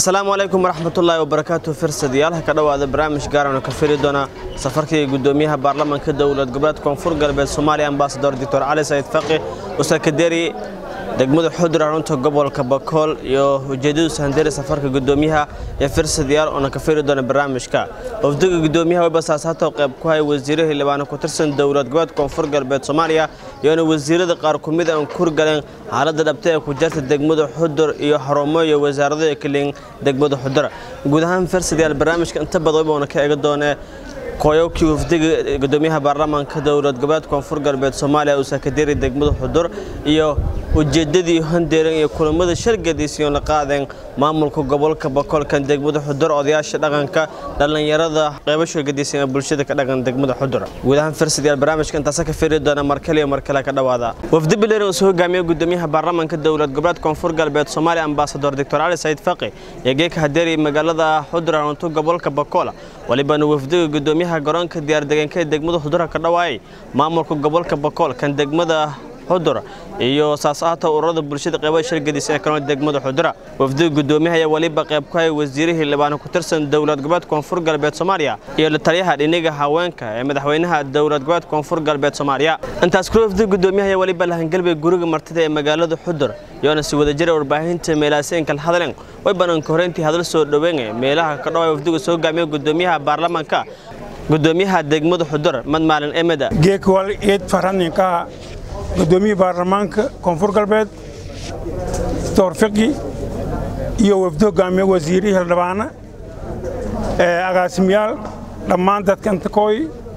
asalaamu calaykum waraxmatullaahi wabarakaatu firsadayaal ka dhowaada barnaamij gaarana ka firi doona safarkii gudoomiyaha baarlamaanka dowlad goboleed koonfur galbeed soomaaliya ambasador doctor cali sayid faqi usakaderi degmada xudur xarunta gobolka bakool iyo ujeedadu sahanderi safarka gudoomiyaha ee firsadayaal oona ka firi doona barnaamijka wafdiga gudoomiyaha webasaas hata qayb ku haya wasiiro xildhibaano ku tirsan dowlad goboleed koonfur galbeed soomaaliya iyoona wasiirada qaar ku mid aan kurgaleen xaaladda dhabta ee ku jirta degmada xudur iyo xarumo iyo wasaarado ee kaliin degmada xudur guud ahaan firsadayaal barnaamijka inta badan oona ka eega doonee kooyowkii wafdiga gudoomiyaha baarlamaanka dowlad goboleed koonfur galbeed soomaaliya uu sakaderi degmada xudur iyo ujeedadii handeeran iyo kulamada shargadiisiyo la qaadeen maamulka gobolka bakoolkan degmada xudur odayaasha dhaqanka dhallinyarada qeybo shargadiisan ee bulshada ka dhaqan degmada xudur guud ahaan firsadayaal barnaamijka intaasa ka firi doona markale iyo markale ka dhowaada wafdi bileeri uu soo hogaamiye gudoomiyaha baarlamaanka dowlad goboleed koonfur galbeed soomaaliya ambasador doctor cali sayid faqi iyo geeka hadeeri magaalada xudur xarunta gobolka bakoola walibana wafdiga gudoomiyaha garoonka diyaardegeenka ee degmada xudura ka dhawaayay maamulka gobolka bakool kan degmada xudur iyo saas-aata ururada bulshada qeybada shargadiisa ee kaloo degmada xudura wafdiga gudoomiyaha ayaa weliba qayb ku haya wasiire xildhibaano ku tirsan dowlad goboleed koonfur galbeed soomaaliya iyo la taliyaha dhiniga haweenka ee madaxweynaha dowlad goboleed koonfur galbeed soomaaliya intaas kula wafdiga gudoomiyaha ayaa weliba la hangalbay guriga martida ee magaalada xudur iyoona si wadajira warbaahinta meelaaseenkal hadalen way bananka horeyntii hadal soo dhaweynaya meelaha ka dhawaya wafdiga soo hogaamiya gudoomiyaha baarlamaanka gudoomiyaha degmada xudur madmaalin emeda geekwal eed faraninka gudoomiyaha baarlamaanka koonfur galbeed doctor fiqi iyo wafdi hogaamiye wasiirihii hildhibaana agaasimiyaal dhammaan dadka intakooy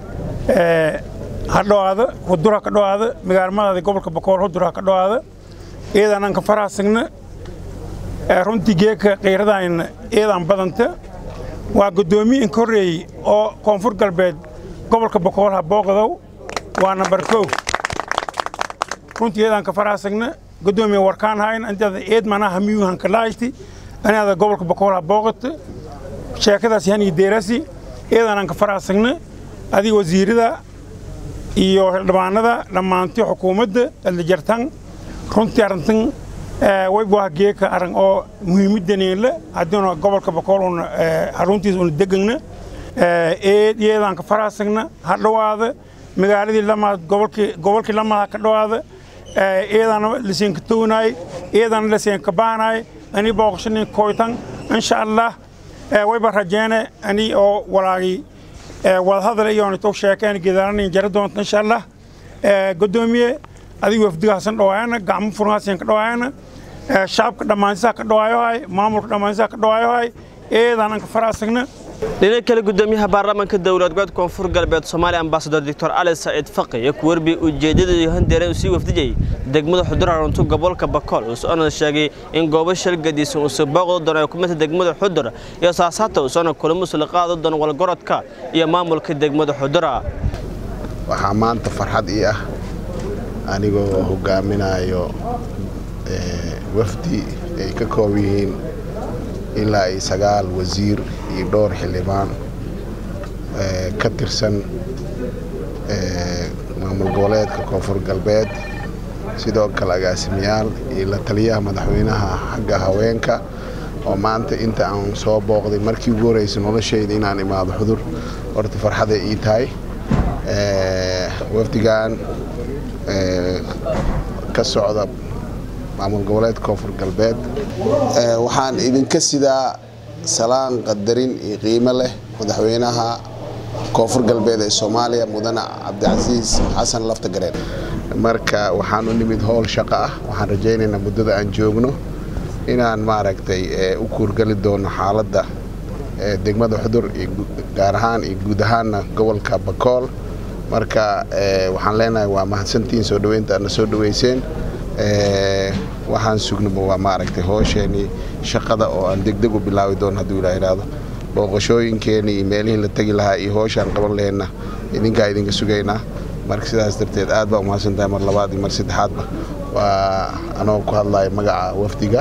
ha dhowaada hudur ha ka dhowaada magaalmadaada gobolka bakool hudur ha ka dhowaada eedanaan ka faraasagna runtii geeka qiiradayna eedaan badanta waa gudoomiye inka horreeyey oo koonfur galbeed gobolka bakool ha booqdow waa nambar kow runtii eedaan ka faraasagna gudoomiye warkaan hayn antada eed manaha miyuhan ka laaysti anaada gobolka bakool ha booqata sheekadaas yani deerasi eedaanaan ka faraasagna adiga wasiirada iyo xildhibaanada dhammaantii xukuumadda adlajartan runtii arrintan waybuah geeka arran oo muhiimaddaneela haddiina gobolka bakool una xaruntiisa una degagna eed eedaan ka faraasagna ha dhowaada magaaladii lamaad gobolkii gobolkii lamaad ha ka dhowaada eedaana laseenka townaay eedaana laseenka baanaay ani booqashanin koytan insha allah wayba rajeene ani oo walaagii wadahadal iyoona tow sheekeen gedaaranin jara doonta insha allah gudoomiye adiga wafdigaasan dhawaayana gacmo furngaasan ka dhawaayana shacabka dhammaantisaa ka dhawaayohay maamulka dhammaantisaa ka dhawaayohay eedaanan ka faraasagna dhinaca kale gudoomiyaha baarlamaanka dowlad goboleed koonfur galbeed soomaaliya ambasador doctor cali saciid faqi iyo ku warbi ujeedada iyo handeere uu sii wafdijayay degmada xudur xarunta gobolka bakool uu soona sheegay in goobo shalgadiisan uu soo booqdo doono ay kumidta degmada xudur iyo saasaata uu soona kulamo sula qaado doono walgorodka iyo maamulka degmada xudura waxaa maanta farxad ii ah anigoo hogaaminayo wafdi ay ka koob yihiin ilaa iyo sagaal wasiir iyo dhowr xildhibaan ka tirsan maamul goboleedka koonfur galbeed sidoo kale agaasimiyaal iyo la taliyaha madaxweynaha xagga haweenka oo maanta inta aan soo booqday markii ugu horeysa noloshayda inaan imaado xudur horta farxaday ii tahay wafdigan ka socda maamul goboleedka koonfur galbeed waxaan idinka sidaa salaan qadarin iyo qiimo leh madaxweynaha koonfur galbeed ee soomaaliya mudane cabdicasiis xasan lafta gareen marka waxaan u nimid howl shaqo ah waxaan rajaynaynaa muddada aan joogno inaan maaragtay u kuurgeli doono xaaladda degmada xudur gaar ahaan iyo guud ahaanna gobolka bakool marka waxaan leenahay waa mahadsantiin soo dhaweynta aadna soo dhaweyseen waxaan sugnaba waa maaragtay hoosheenii shaqada oo aan degdeg u bilaabi doono hadduu ilaa idhaahdo booqashooyinkeenii iyo meelihii la tegi lahaa iyo hooshaan qaban laheenna idinkaa idinka sugaynaa marka sidaas darteed aad baa umahadsan tahay mar labaad iyo mar saddexaadba waa anoo ku hadlaya magaca wafdiga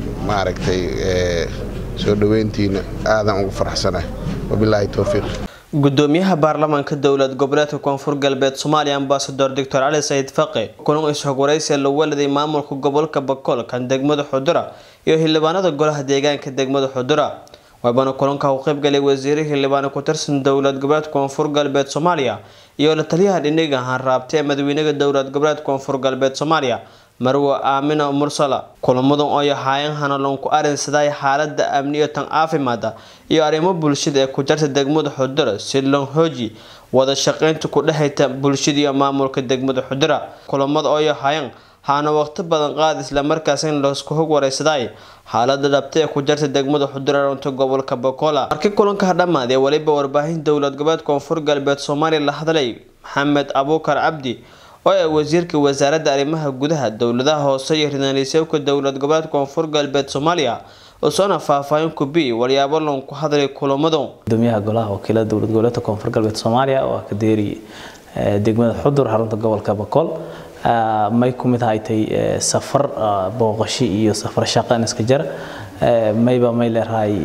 maaragtay soo dhaweyntiina aadan ugu faraxsanahay wabilaahi towfiiq gudoomiyaha baarlamaanka dowlad goboleedka koonfur galbeed soomaaliya ambasador doctor cali sayid faqi kulan is-xog waraysiga lagu waladay maamulka gobolka bakool kan degmada xudura iyo xildhibaanada golaha deegaanka degmada xudura waabana kulanka u qaybgalay wasiire xildhibaano ku tirsan dowlad goboleedka koonfur galbeed soomaaliya iyo la taliyaha dhiniga hanraabta ee madaxweynaha dowlad goboleedka koonfur galbeed soomaaliya marwe aamina mursala kulamadan oo yahaayeen hanalon ku arinsaday xaalada amni iyo tan caafimaada iyo arrimo bulshada ee ku jarta degmada xudura si loo hooji wada shaqeynta ku dhexayta bulshada iyo maamulka degmada xudura kulamada oo yahaayeen haana waqti badan qaad islamarkaas in laisku hog wareysaday xaalada dhabta ee ku jarta degmada xudura runta gobolka bokola markii kulanka dhammaadee weliba warbaahin dowlad goboleed koonfur galbeed soomaaliya la hadlay maxamed abuukar cabdi oo ah wasiirka wasaaradda arrimaha gudaha dowladaha hoose iyo rinaliseewka dowlad goboleed koonfur galbeed soomaaliya usoona faahfaahin ku bi waryaabo loon ku hadlay kulamadu gudoomiyaha golaha wakiilada dowlad goboleedka koonfur galbeed soomaaliya oo ah kadeeri degmada xudur xarunta gobolka bakool may ku mid haytay safar booqashi iyo safar shaqan iska jara mayba may leerahay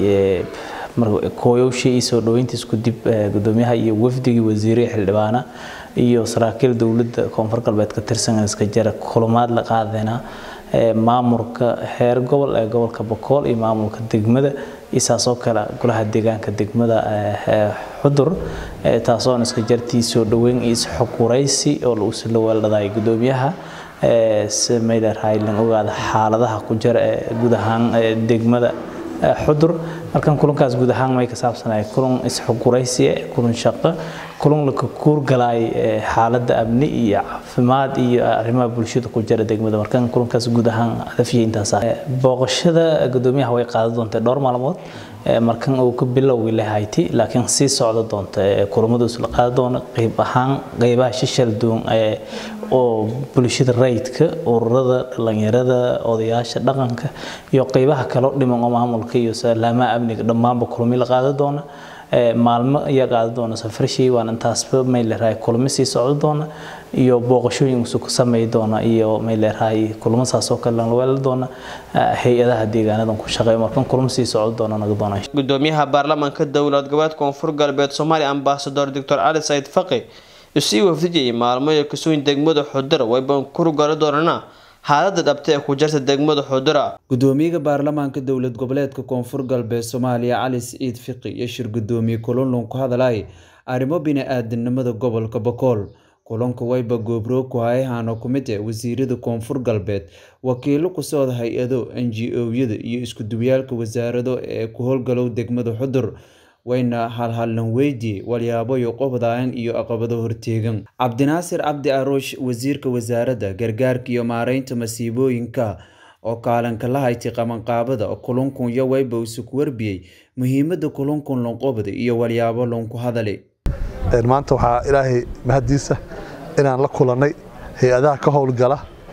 kooyowshii iyo soo dhaweyntiis kudib gudoomiyaha iyo wafdigii wasiirihi xildhibaana iyo saraakiil dowladda koonfur galbeed ka tirsan iska jara kulamaad la qaadayna maamulka heer gobol ee gobolka bokool iyo maamulka degmada isaasoo kale golaha deegaanka degmada xudur taasoon iska jartii soo dhaweyn iyo isxog waraysi oo la weeldhaday gudoomiyaha mayleerahay lan ogaada xaaladaha ku jira ee guud ahaan degmada xudur markan kulankaas guud ahaan may ka saabsanay kulan isxog waraysi kulan shaqo kulan la kuurgalay xaaladda amni iyo caafimaad iyo arrimaha bulshada ku jira degmada markan kulankaas guud ahaan hadafiyay intaas booqashada gudoomiyaha way qaadan doontaa dhowr maalmood markan uu ka bilowgi lahayti laakiin sii socda doonta kulamadu la qaadan doona qayb ahaan qaybaha shishal duwan oo bulshada rayidka ururada dhalinyarada odayaasha dhaqanka iyo qaybaha kaloo dhiman oo maamulka iyo salaamaha amniga dhammaanba kulmi la qaadan doona maalmo ayaa qaadan doona safarshii waan intaasba may leerahay kulmo sii socdo doona iyo booqashooyin cusub ku sameey doona iyo may leerahay kulmo saasoo kale la weelan doona hay-adaha deegaanadan ku shaqeeya markan kulmo sii socdo doona naga doona gudoomiyaha baarlamaanka dowlad goboleed koonfur galbeed soomaaliya ambasador doctor cali sayid faqi isii wafdijayay maalmo iyo kasuun degmada xudura waybaan kurugala doonana xaalada dhabta ee ku jirta degmada xudura gudoomiyaha baarlamaanka dowlad goboleedka koonfur galbeed soomaaliya cali siciid fiqi iyo shir gudoomiye kulunlun ku hadlay arrimo bini-aadanimada gobolka bakool kulanka wayba goobroog ku hayahano ku mid ah wasiirada koonfur galbeed wakiilo ku socda hay-ado n g o-yada iyo isku-duwyaalka wasaarado ee ku howlgalow degmada xudur wayna halhallan weydiye walyaaboyo qobdaayan iyo aqabado horteegan cabdinaasir cabdi aruush wasiirka wasaaradda gargaarka iyo maareynta masiibooyinka oo kaalanka la haytay qabanqaabada kulunkun yo wayba isuku warbiyey muhiimada kulunkun lonqobda iyo walyaabo lonku hadale maanta waxaa ilaahay mahadiisa inaan la kulannay hay-adaha ka howlgala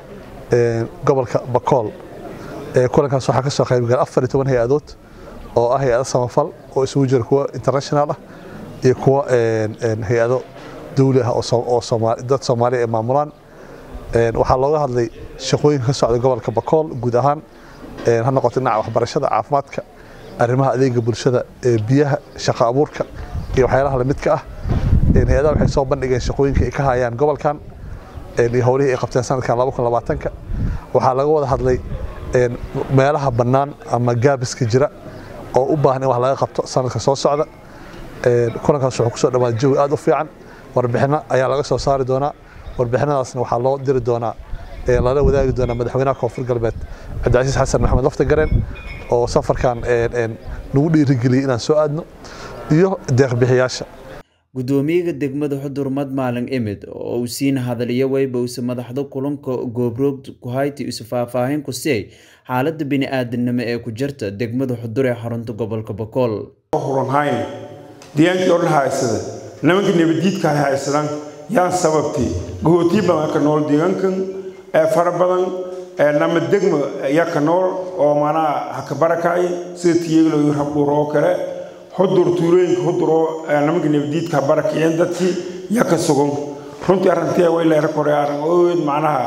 gobolka bakool kulankaas waxaa kasoo qaybgala afar iyo toban hay-adood oo ah hay-ado samafal oo isugu jira kuwa international ah iyo kuwa hay-ado dawli ah oo dad soomaaliya ay maamulaan waxaa looga hadlay shaqooyinka ka socda gobolka bakool guud ahaan ha noqoto dhinaca waxbarashada caafimaadka arrimaha adeega bulshada biyaha shaqo abuurka iyo waxyaalaha lamidka ah hay-adaha waxay soo bandhigeen shaqooyinka ay ka hayaan gobolkan iyo howlihii ay qabteen sanadkan ka waxaa laga wada hadlay meelaha bannaan ama gaabiska jira oo u baahan in wax laga qabto sanadka soo socda kulankaas wuxuu kusoo dhawaaday jawi aad u fiican warbixino ayaa laga soo saari doonaa warbixinadaasna waxaa loo diri doonaa lala wadaagi doonaa madaxweynaha koonfur galbeed cabdicasiis xasan maxamed laftagareen oo safarkan nagu dhiirigeliyey inaan soo aadno iyo deeqbixiyaasha gudoomiyaha degmada xudur madmaalin imid oo uu siina hadaliyo wayba use madaxda kulanka goobroog kuhayti isu faahfaahin ku siiyay xaalada bini-aadanimo ee ku jirta degmada xudur ee xarunta gobolka bakool huranhayn deegaankii oo dhan haysada nimanka nabadiidka hay haysadaan yaan sababtii gahootii badan ka nool deegaankan ee fara badan ee nama degma yaa ka nool oo manaa haka barakacay sida tiyeeglo iyo rabdhuur oo kale xudur tuulooyinka xudur oo nimanka nabadiidka barakiceen dadkii yaa ka sugan runtii arrintii way leera koray arrin ood macnaha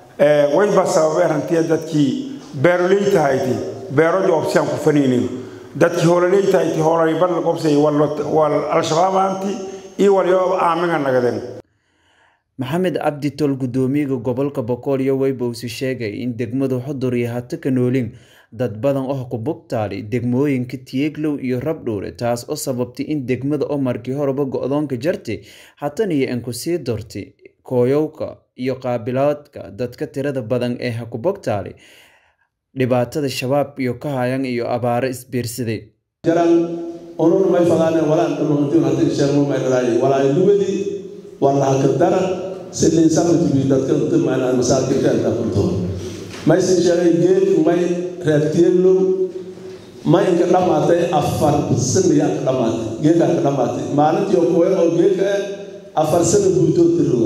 way baa sababay arrintii dadkii beeroley tahayti beero joobsiyaan ku fanaynin dadkii hoolaleytahayti hoolay badla qobsay wal al-shabaabaanti iyo walyo aaminga nagadeen maxamed cabdi tol gudoomiyaha gobolka boqol iyo weyba usi sheegay in degmadu xudur iyo hata ka noolin dad badan oo ku bugtaali degmooyinka tieglow iyo rabdhuure taas oo sababtay in degmada oo markii horeba go-doonka jartay hatan iyo in ku sii dortay kooyowka iyo qaabilaadka dadka tirada badan ee ha ku bogtaali dhibaatada shabaab iyo ka hayan iyo abaaro isbiirsaday jaran onun may fadaane walaan dhamantin hadii sheegmo may dhalaay walaay lugadii walaha ka daran sidii sabtibi dadka timaana masaakirka inta kunto may si sheegay geed may reertiyelo may inka dhamaatay afar saniya ka dhamaatay geedka ka dhamaatay maalintii oo kooyo oo geedka afar sano guutoo tiruga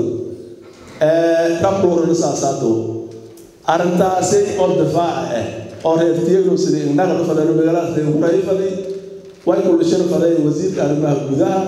ee rabdhuurna saasaato arrintaasi oo difaaca ah oo reertiyelo sidii innaga la fadhiyo magaalada reeguray fadhi way kulashada fadhiya wasiirka arrimaha gudaha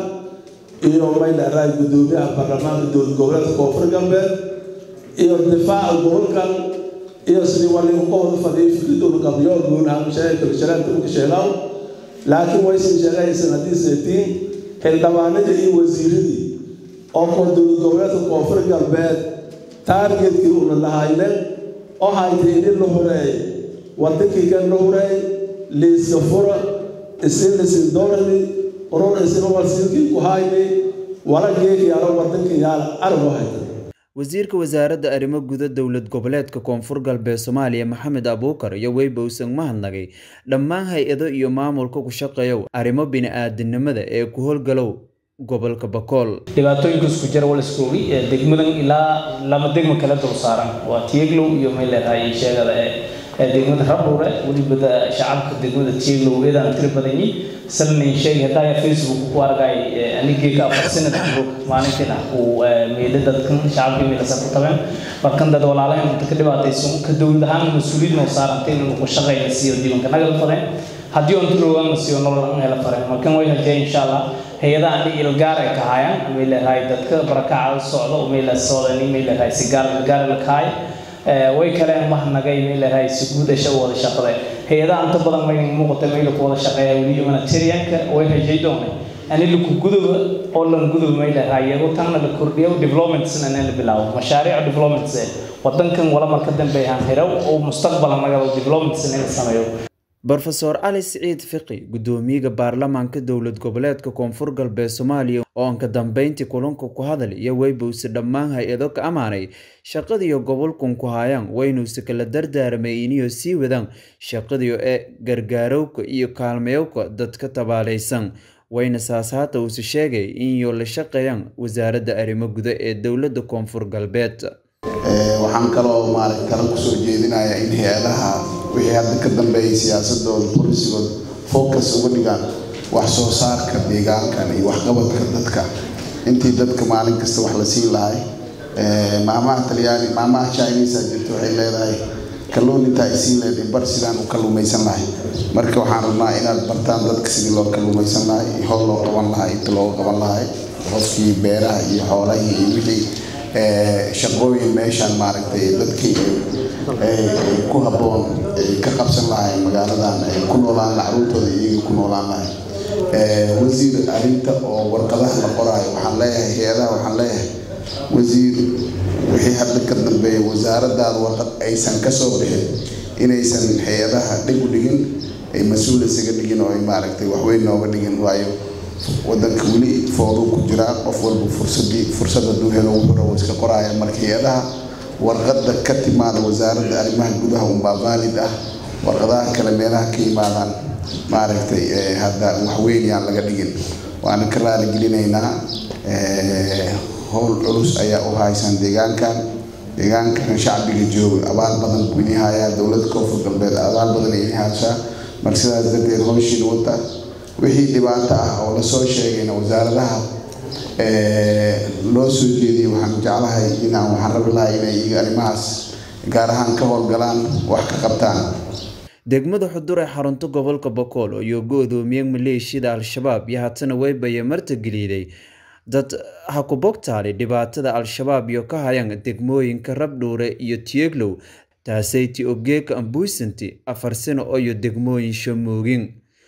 iyo may dheeraay gudoomiyaha baarlamaanka dowlad goboleedka koonfur galbeed iyo difaaca gobolkan iyo sidii waligu ka wada fadhiyay fikradooda qabyo guunaha sheegasharaanta uka sheegaw laakiin waysan sheegaysan haddii seetiin xildhibaanadii iyo wasiiradii oo ko dowlad goboleedka koonfur galbeed taargetkii una lahaynen oo haytay in la horeey wadankii kan la horeey liiska fura isin lisin doorani urur isin warsiilkii ku hayni wala geeg yaala wadankii yaala arabo hayta wasiirka wasaaradda arrimo guda dowlad goboleedka koonfur galbeed soomaaliya maxamed abuukar iyo weyba uusan mahadnagay dhammaan hay-ado iyo maamulka ku shaqeeyow arrimo bini-aadinimada ee ku howlgalow gobolka bakool dhibaatooyinka isku jira wal iskoogi ee degmadan ilaa lama degma kala dul saaran waa tieglow iyo may leedahay sheegada ee degmada rabdhuure welibada shacabka degmada tieglow eedaan tiri badanyi salnin sheeg hadaya facebook ku argay anigeeka afar sanad jiro maalintiina uu meelo dadkan shacabka meelasa ku tabeen markan dad walaalahan inta ka dhibaataysan ka dowlad ahaan mas-uuliyad noo saarantay inuu ku shaqayna siiyo diiwanka nagal fadeen haddii on tuloogan la siiyo nolol an hela fareen markan way hajee insha allah hay-adaha ani ilgaar ay ka hayaan may leedahay dadka barakaca socda may la socdani may leedahay si gaar gaar la kahay way kale mahnagay may leedahay si guud asha wada shaqada hay-adaha inta badan may muuqata may ku wada shaqeeya weli humanitarianka way hajay doonay ani laku guduba oo lan guduba may leedahay iyago tanna la kordhiyo developmentsna la bilaabo mashaariic developments wadankan wala marka dambe aan hiraw oo mustaqbal naga developments in la sameeyo brofeor cali siciid fiqi gudoomiyaha baarlamaanka dowlad goboleedka koonfur galbeed soomaaliya oo aan ka dambeyntii kulanka ku hadal iyo weybowse dhammaan hay-ado ka ammaanay shaqadiiyo gobolkan ku hayaan waynuuse kala dardaaramay iniyo sii wadaan shaqadiyo ee gargaarowka iyo kaalmayowka dadka tabaalaysan wayna saas haata uuse sheegay inyo la shaqeeyaan wasaaradda arrimo guda ee dowladda koonfur galbeed waxaan kaloo maarag kala kusoo jeedinayaa in hay-adaha wixii hadda ka dambeeyay siyaasadooda polisigooda focus uga dhigaan wax soo saarka deegaankan iyo waxqabadka dadka intii dadka maalin kasta wax la siin lahay maamaha talyaani maamaha chinesa jirta waxay leedahay kalluun intaa ay siin leedahay bar sidaan u kalluumaysan lahay marka waxaan rabnaa inaad bartaan dadka sidii loo kalluumaysan lahay howl loo qaban lahay inta looga qaban lahay qofkii beeraha iyo xoolahii iyo wixii shaqooyin meeshaan maaragtay dadkii ay ku habboon ay ka qabsan lahay magaaladan ay ku noolaan lahay caruurtooda iyaga ku noolaan lahay wasiir arrinta oo warqadaha la qoraayo waxaan leeyahay hay-adaha waxaan leeyahay wasiir wixii hadda ka dambeeya wasaaradaada warqad aysan ka soo bixin inaysan hay-adaha dhig u dhigin ay mas-uul isaga dhigin oo ay maaragtay waxweyn nooga dhigin waayo wadanka weli fooduu ku jiraa qof walba fursadii fursad hadduu helo wuxuu rabo iska qoraaya marka hay-adaha warqadda ka timaada wasaaradda arrimaha gudaha unbaa vaalid ah warqadaha kale meelaha ka yimaadaan maaragtay hadda waxweyn yaan laga dhigin waana ka raaligelinaynaa howl culus ayaa u haysaan deegaankan deegaankan shacbiga jooga abaal badan buu ini hayaa dowladda koonfur galbeed abaal badan ini haysaa marka sidaas darteed howshiin wata wixii dhibaato ah oo lasoo sheegayna wasaaradaha loo soo jeediyay waxaan jeclahay inaan waxaan rabi lahay inay arrimahaas gaar ahaan ka howlgalaan wax ka qabtaan degmada xudur ee xarunta gobolka bokool iyo go-doomiye maleeshiyada al-shabaab iyo haatana weybaya martageliiday dad ha ku bogtaali dhibaatada al-shabaab iyo ka hayaan degmooyinka rabdhuure iyo tieglow taasayti ogeeka ambuusanti afar sano iyo degmooyin shamoogin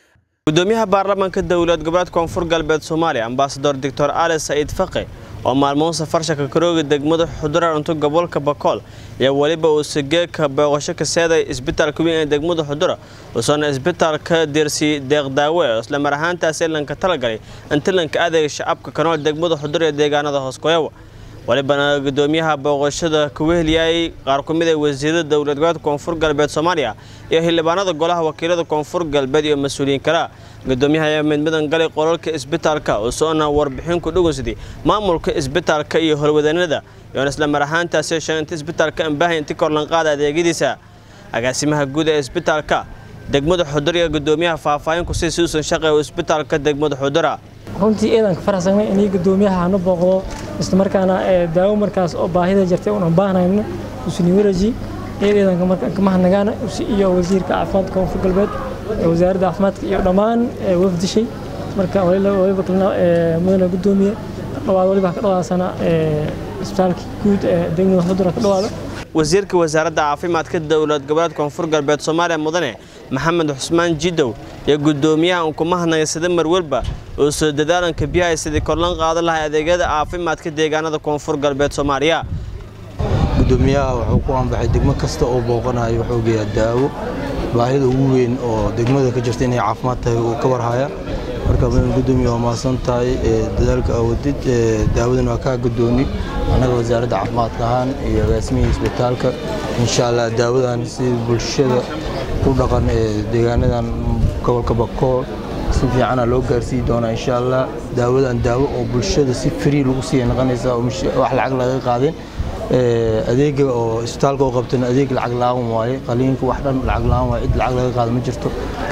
gudoomiyaha baarlamaanka dowlad goboleed koonfur galbeed soomaaliya ambasador doctor ali saciid faqe oo maalmoon safarsha kakarooga degmada xudura cunto gobolka bakool ayaa weliba uu sigeeka booqasho ka seeday isbitaalka weyn ee degmada xudura uusoona isbitaalka deersii deeqdaawe oo isla mar ahaantaasi lanka talagalay intilanka adeega shacabka kanool degmada xudura ee deegaanada hooskoyawa walibana gudoomiyaha booqashada ku weheliyay qaar ku mid ee wasiirada dowlad goboleedka koonfur galbeed soomaaliya iyo xildhibaanada golaha wakiilada koonfur galbeed iyo mas-uuliyiin kale gudoomiyaha ayaa midmidan galay qolalka isbitaalka oo soona warbixin ku dhugunsaday maamulka isbitaalka iyo howlwadanada iyoona isla mar ahaantaasi sheeganta isbitaalka ambaahay inti korlanqaada adeegyadiisa agaasimaha guud ee isbitaalka degmada xudura iyo gudoomiyaha faahfaahin ku sii suusan shaqe isbitaalka degmada xudura runtii eedan ka faraxsanay inay gudoomiyaha hanu booqdo isla markaana daawo markaas oo baahida jirtay unan baahnayno usuniwaraji eedeedanka markaan ka mahadnagaana iyo wasiirka caafimaadka koonfur galbeed wasaaradda caafimaadka iyo dhammaan wafdishay marka waliba kalena mudane gudoomiye dhawaad waliba ka dhawaasana isbitaalka guud ee degmada xudura ka dhawaada wasiirka wasaaradda caafimaadka dowlad goboleed koonfur galbeed soomaaliya mudane maxamed xusmaan jidow iyo gudoomiyaha uun kuma hadnaya sida marwalba oo soo dadaalanka biyaha sidii korlan qaadan lahay adeegyada caafimaadka deegaanada koonfur galbeed soomaaliya gudoomiyaha wuxuu ku anbaxay degmo kasta oo booqanayo wuxuu geeyaa daawo baahida ugu weyn oo degmada ka jirta inay caafimaad tahay uu ka warhaya marka mudan gudoomiya waa mahadsan tahay dadaalka awadid daawadana waa kaa gudooni annaga wasaaradda caafimaadka ahaan iyo agaasimihii isbitaalka insha allah daawadan si bulshada ku dhaqan ee deegaanadan gobolka bakool si fiicana loo gaarsiiyi doonaa insha allah daawadan daawo oo bulshada si free lagu siiya noqonaysa oo wax lacag laga qaadin adeega oo isbitaalka oo qabtana adeeg lacag la'aan waaye qaliinka wax dhan lacag la'aan waaye cid lacag laga qaado ma jirto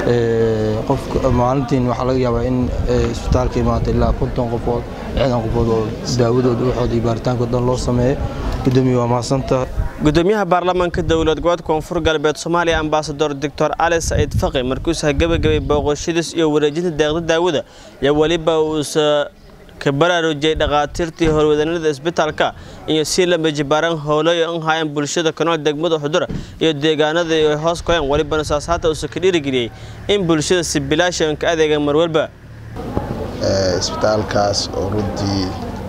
qofka maalintiin waxaa laga yaabaa in isbitaalka imaata ilaa konton qofood lixdan qofood oo daawadooda waxooda iyo baaritaanka dhan loo sameeyo gudoomiye waa mahadsantahay gudoomiyaha baarlamaanka dowlad goboleed koonfur galbeed soomaaliya ambasador doctor ali saciid faqi markuusa gabagabay booqashadiis iyo wareejinta deeqda daawada iyo weliba uusa ka baraarujiyay dhakhaatiirtii howlwadanada isbitaalka iyo si lama jibaaran howlayo an haayaan bulshada kanool degmada xudura iyo deegaanada ay hoos koyaan welibana saas haata uusa ka dhiirigeliyey in bulshada si bilaashan ka adeega marwalba isbitaalkaas oo runtii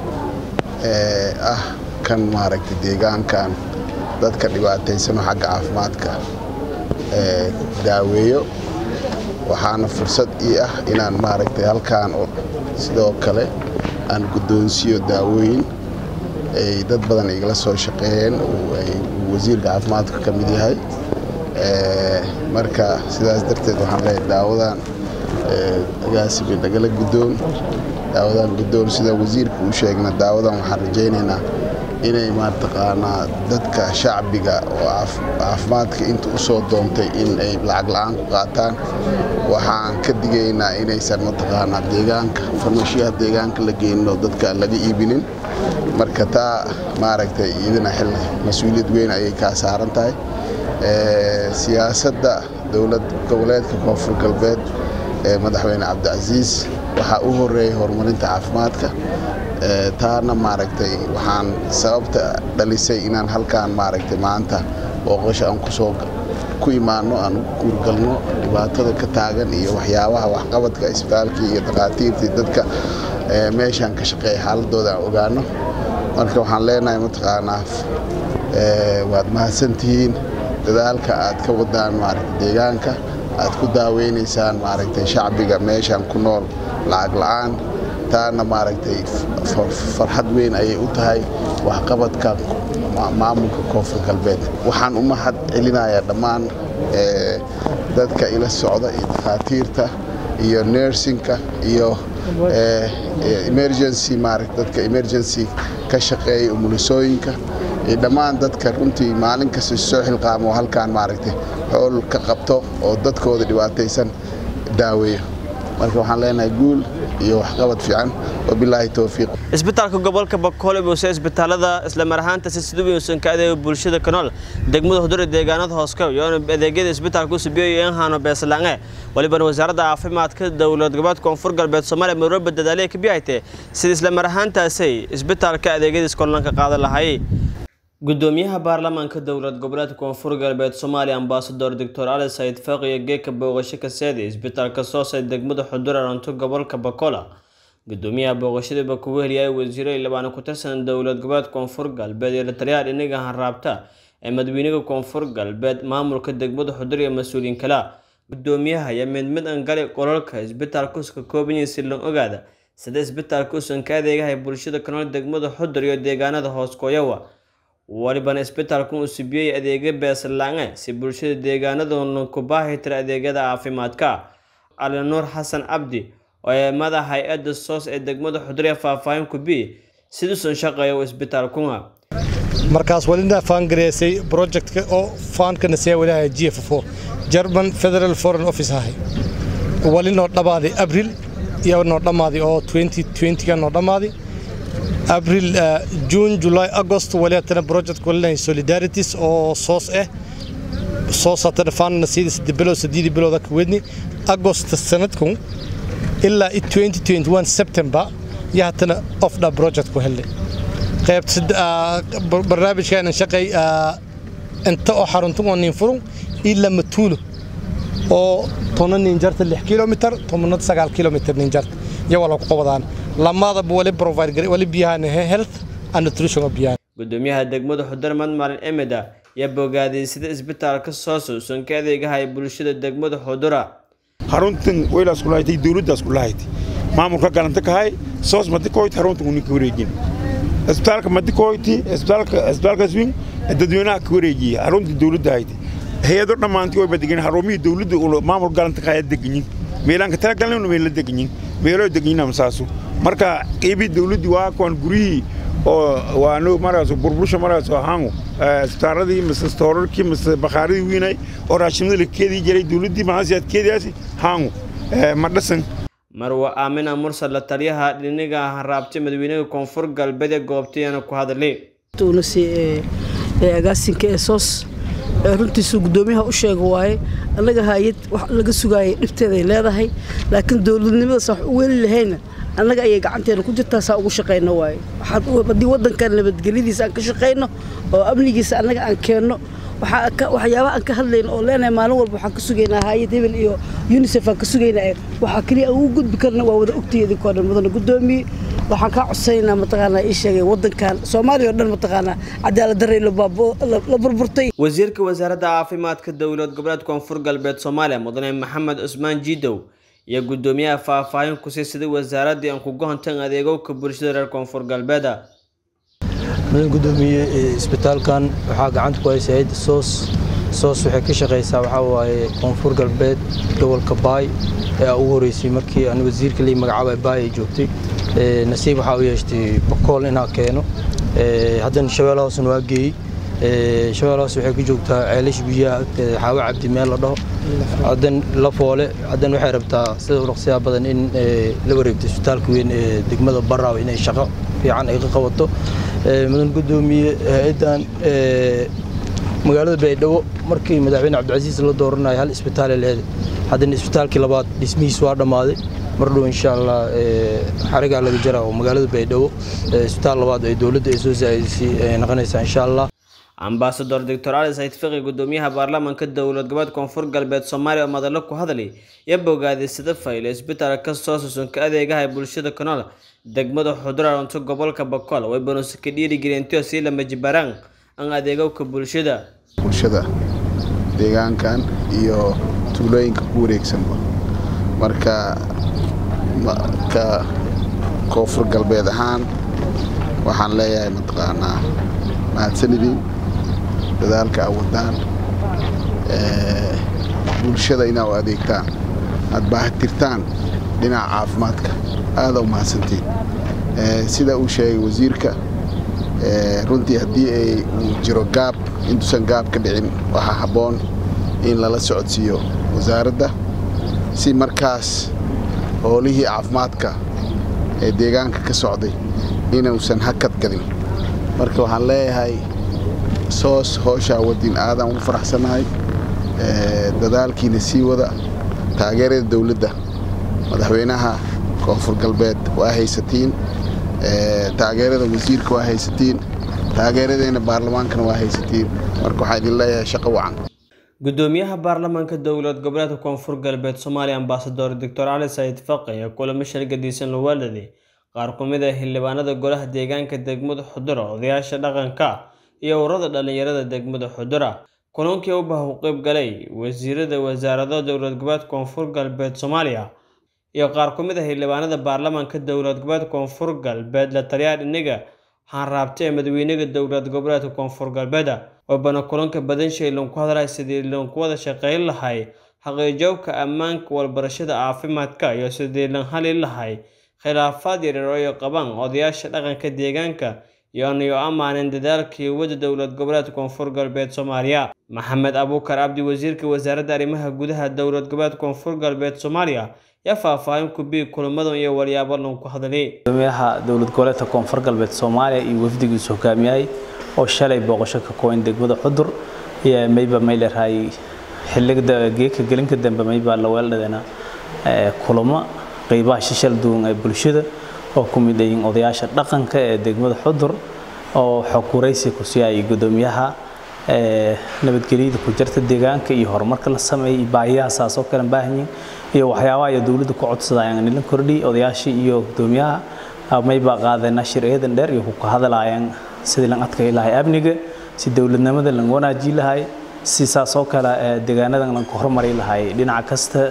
ah kan maaragtay deegaankan dadka dhibaataysano xagga caafimaadka daaweeyo waxaana fursad ii ah inaan maaragtay halkaan sidoo kale aan guddoonsiiyo daawooyin ay dad badan igala soo shaqeeyeen ay wasiirka caafimaadka ka mid yahay marka sidaas darteed waxaan leeyahay daawadan agaasibay nagala guddoon daawadan guddoon sida wasiirka uu sheegna daawadan waxaan rajaynaynaa inay mataqaanaa dadka shacbiga oo caafimaadka inta u soo doontay in ay lacag la'aan ku qaataan waxaan ka digaynaa inaysan mataqaanaa deegaanka farmashiyaha deegaanka la geyninoo dadka laga iibinin marka taa maaragtay iyadana xil mas-uuliyad weyn ayay kaa saaran tahay siyaasadda dowlad goboleedka koonfur galbeed ee madaxweyne cabdicasiis waxaa u horeeyay horumarinta caafimaadka taana maaragtay waxaan sababta dhalisay inaan halkaan maaragtay maanta booqasho aan kusoo ku imaano aan u guurgalno dhibaatada ka taagan iyo waxyaabaha waxqabadka isbitaalkii iyo dhakhaatiirtii dadka meeshaan ka shaqeeya xaaladooda aan ogaano marka waxaan leenahay mataqaanaa waad mahadsantihiin dadaalka aad ka wadaan maaragtay deegaanka aad ku daaweynaysaan maaragtay shacbiga meeshaan ku nool lacag la'aan taana maaragtay farxad weyn ayay u tahay waxqabadka maamulka koonfur galbeed waxaan u mahad celinayaa dhammaan dadka ila socda iyo dhakhaatiirta iyo nersinka iyo emergency maaragt dadka emergency ka shaqeeya umulisooyinka iyo dhammaan dadka runtii maalin kasta soo xilqaamo halkaan maaragtay xool ka qabto oo dadkooda dhibaataysan daaweeyo marka waxaan leenahay guul iyo waxqabad fiican wabilaahi towfiiq isbitaalka gobolka bakoole buuse isbitaalada isla mar ahaanta si siduu uusan ka adeego bulshada kanool degmada hudura deegaanada hooskow iyo adeegyada isbitaalka u subiyo iyo inhaano beeslaange walibana wasaaradda caafimaadka dowlad goboleedka koonfur galbeed soomaaliya marwalba dadaaliya ka biyahaytee sida isla mar ahaantaasay isbitaalka adeegyadiis korlanka qaadan lahayay gudoomiyaha baarlamaanka dowlad goboleedka koonfur galbeed soomaaliya ambasador doctor cali sayid faaq iyo geeka booqasho kaseedi isbitaalka soosay degmada xudur aranto gobolka bakola gudoomiyaha booqashadiiba kugu heliyay wasiiro ilabaan ku tirsan dowlad goboleedka koonfur galbeed iyo lataliyaha dhinaga hanraabta ee madaxweynaha koonfur galbeed maamulka degmada xudur iyo mas-uuliyiin kale gudoomiyaha ayaa mid mid an gali qolalka isbitaalka uska koobanyihin si loo ogaada sida isbitaalka usan ka adeegahay bulshada kanool degmada xudur iyo deegaanada hoos kooyawa walibana isbitaalkan uu subiyey adeegyo beeslange si bulshada deegaanadoona ku baahi tira adeegyada caafimaadka cali nuur xasan cabdi oo ee madaxa hay-adda soos ee degmada xudurya faahfaahin ku bi siduusan shaqeeya isbitaalkuna markaas walina faangareysay projectka oo faankana see walaha g f o german federal foreign office ahay walinoo dhammaaday abril iyo noo dhammaaday oo 2020 noo dhammaaday abril june july agost waliatana project walinahay solidarities oo soos ah soos hatana faanana siida saddex bilood saddeedii bilooda ka wedni agost sanadkun ilaa 2021 september iyo hatana ofda project ku helnay qaybta barnaamijkaanan shaqay inta oo xaruntan oo nin furun ilaa matuulo oo tona nin jarta lix kilomitar tobanad sagaal kilomitar nin jarta iyo wala ku qabadaan lamadaba wali provide gare wali biyahan health and nutrition biyahan gudoomiyaha degmada xudarmad maalin emeda ayaa bogaadiyey sida isbitaalka sooso usan ka adeegahay bulshada degmada xudura haruntan weylaas kulahayd dowladdaas kulahayd maamulka galanta kahay soos madikoyt haruntan unin ka wareejin isbitaalka madikoyti isbitaalka isbitaalkaas weyn dadweynaha ka wareejiya haruntii dowladda ahayd hay-ado dhammaantii wayba degan harumihii dowladda maamul galanta kahay deganyin meelaan ka talagalnaynu meel la deganyin meeloo deganyin amasaasu marka qeybii dowladdii waa kuwan guryihii oo waano maraaso burbursha maraaso ahaangu isbitaaladii mise stoorarkii mise bakhaaradii wiinay oo raashimada la keedii jiray dowladdii maasiyaad keediyaasi haangu ma dhasan marwa aamina mursal la taliyaha dhiniga hanraabtay madaxweynaha koonfur galbeed ee goobtayana ku hadlay agaasinka ee soos runtiisu gudoomiyaha u sheega waaye annaga hay-ad wax laga sugaayay dhibteeday leedahay laakiin dowladnimadaas wax u weli lahayna annaga ayay gacanteena ku jirtaa saa ugu shaqayno waaye haddii waddankan nabadgelyadiisa aan ka shaqayno oo amnigiisa annaga aan keenno waxyaabaha aan ka hadlayno oo leenahay maalin walba waxaan ka sugaynaa hay-ad hebel iyo unisef aan ka sugaynaa waxaa keliya aan ugu gudbi karna waa wada ogtay idinkoo dhan mudana gudoomiye waxaan kaa codsanaynaa mataqaanaa ii sheegay waddankan soomaaliya oo dhan mataqaanaa cadaalad darray la burburtay wasiirka wasaaradda caafimaadka dowlad goboleed koonfur galbeed soomaaliya mudane maxamed cusmaan jiidow iyo gudoomiyaha faahfaahin ku sii siday wasaaraddii aan ku gohontan adeegowka bulshada reer koonfur galbeeda mudan gudoomiye isbitaalkan waxaa gacanta ku haysa hayadda soos soos waxay ka shaqaysaa waxaa waaye koonfur galbeed gobolka baay ee ugu horeysay markii aan wasiirka lii magacaaba baay ay joogtay nasiib waxaa u yeeshtay bakool inaa keeno haddana shabeelle hoosna waa geeyey shabeelle hoos waxay ku joogtaa ceelasha biyaha agteeda xaawo cabdi meel la dhaho haddan la foole haddan waxay rabtaa sida uraqsiyaa badan in la wareegto isbitaalka weyn ee degmada baraaw inay shaqo fiican ay ka qabato mudan gudoomiye hay-addan magaalada baydhabo markii madaxweyne cabdicasiis la dooranayo hal isbitaal ay leedahay haddana isbitaalkii labaad dhismihiis waa dhammaaday mar dhow insha allah xarigaa laga jara oo magaalada baydhabo isbitaal labaad ay dowladda ay soo saa'idisay ay noqonaysaa insha allah ambasador doctor cali sayid fiqi gudoomiyaha baarlamaanka dowlad goboleed koonfur galbeed soomaaliya oo madallo ku hadlay iyo bogaaday sida fayle isbitaalka soosusun ka adeegahay bulshada kanool degmada xuduraanto gobolka bakool way banuusi ka dhiirigelintio sii lama jibaraan an adeegowka bulshada bulshada deegaankan iyo tuulooyinka ku wareegsanba marka ka koonfur galbeed ahaan waxaan leeyahay mataqaanaa mahadsanidin dadaalka aad wadaan bulshada inaa u adeegtaan aad baahatirtaan dhinaca caafimaadka aada u mahadsantiin sida uu sheegay wasiirka runtii haddii ay uu jiro gaab intuusan gaab ka dhicin waxaa habboon in lala socodsiiyo wasaaradda si markaas howlihii caafimaadka ee deegaanka ka socday inuusan hakad gadin marka waxaan leeyahay soos hooshaa wadin aadaan ugu faraxsannahay dadaalkiina sii wada taageerada dowladda madaxweynaha koonfur galbeed waa haysatiin taageerada wasiirka waa haysatiin taageeradeyna baarlamaankana waa haysatiin marka waxaa idin leeyahay shaqo wacan gudoomiyaha baarlamaanka dowlad goboleedka koonfur galbeed soomaaliya ambasador doctor cali saciid faqi ayaa kulamo shargadiisan loo waaladay qaar ku mid ah xildhibaanada golaha deegaanka degmada xudura odayaasha dhaqanka iyo ururada dhalinyarada degmada xudura kulankii ubaha u qeyb galay wasiirada wasaarado dowlad goboleedka koonfur galbeed soomaaliya iyo qaar ku mid ah xildhibaanada baarlamaanka dowlad goboleedka koonfur galbeed la taliyaha dhiniga xaanraabta ee madaxweynaha dowlad goboleedka koonfur galbeeda wabana kulanka badanshay lanku hadlay sidii lanku wada shaqeyn lahay xaqiijoobka ammaanka walbarashada caafimaadka iyo sidii lan hali lahay khilaafaad yaryar oo ay qabaan odayaasha dhaqanka deegaanka iyo anayo ammaanen dadaalkii wadda dowlad goboleedka koonfur galbeed soomaaliya maxamed abuukar cabdi wasiirka wasaaradda arrimaha gudaha dowlad goboleedka koonfur galbeed soomaaliya yaa faahfaahin ku biig kulamadan iyo walyaabo lanku hadlay gudoomiyaha dowlad goboleedka koonfur galbeed soomaaliya iyo wafdigiisu hogaamiyay oo shalay booqasho ka kooban degmada xudur iyo mayba mayleerahay xilliga geeka gelinka dambe mayba la weeldhadena kulamo qeybaha shishal duwan ee bulshada oo ku mid yihiin odayaasha dhaqanka ee degmada xudur oo xog waraysi ku siiyay gudoomiyaha nabadgelyada ku jirta deegaanka iyo horumarka la sameeyay baahiyaha saasoo kale baahan yihiin iyo waxyaabaha ay dowladdu ku codsadayaan in la kordhiyo odayaashii iyo gudoomiyaha mayba qaadeen shir eedan dheer iyo ku ka hadlayaan sidii lan adkay lahay amniga si dowladnimada lan wanaaji lahay si saasoo kale deegaanadan lan ku horumari lahay dhinaca kasta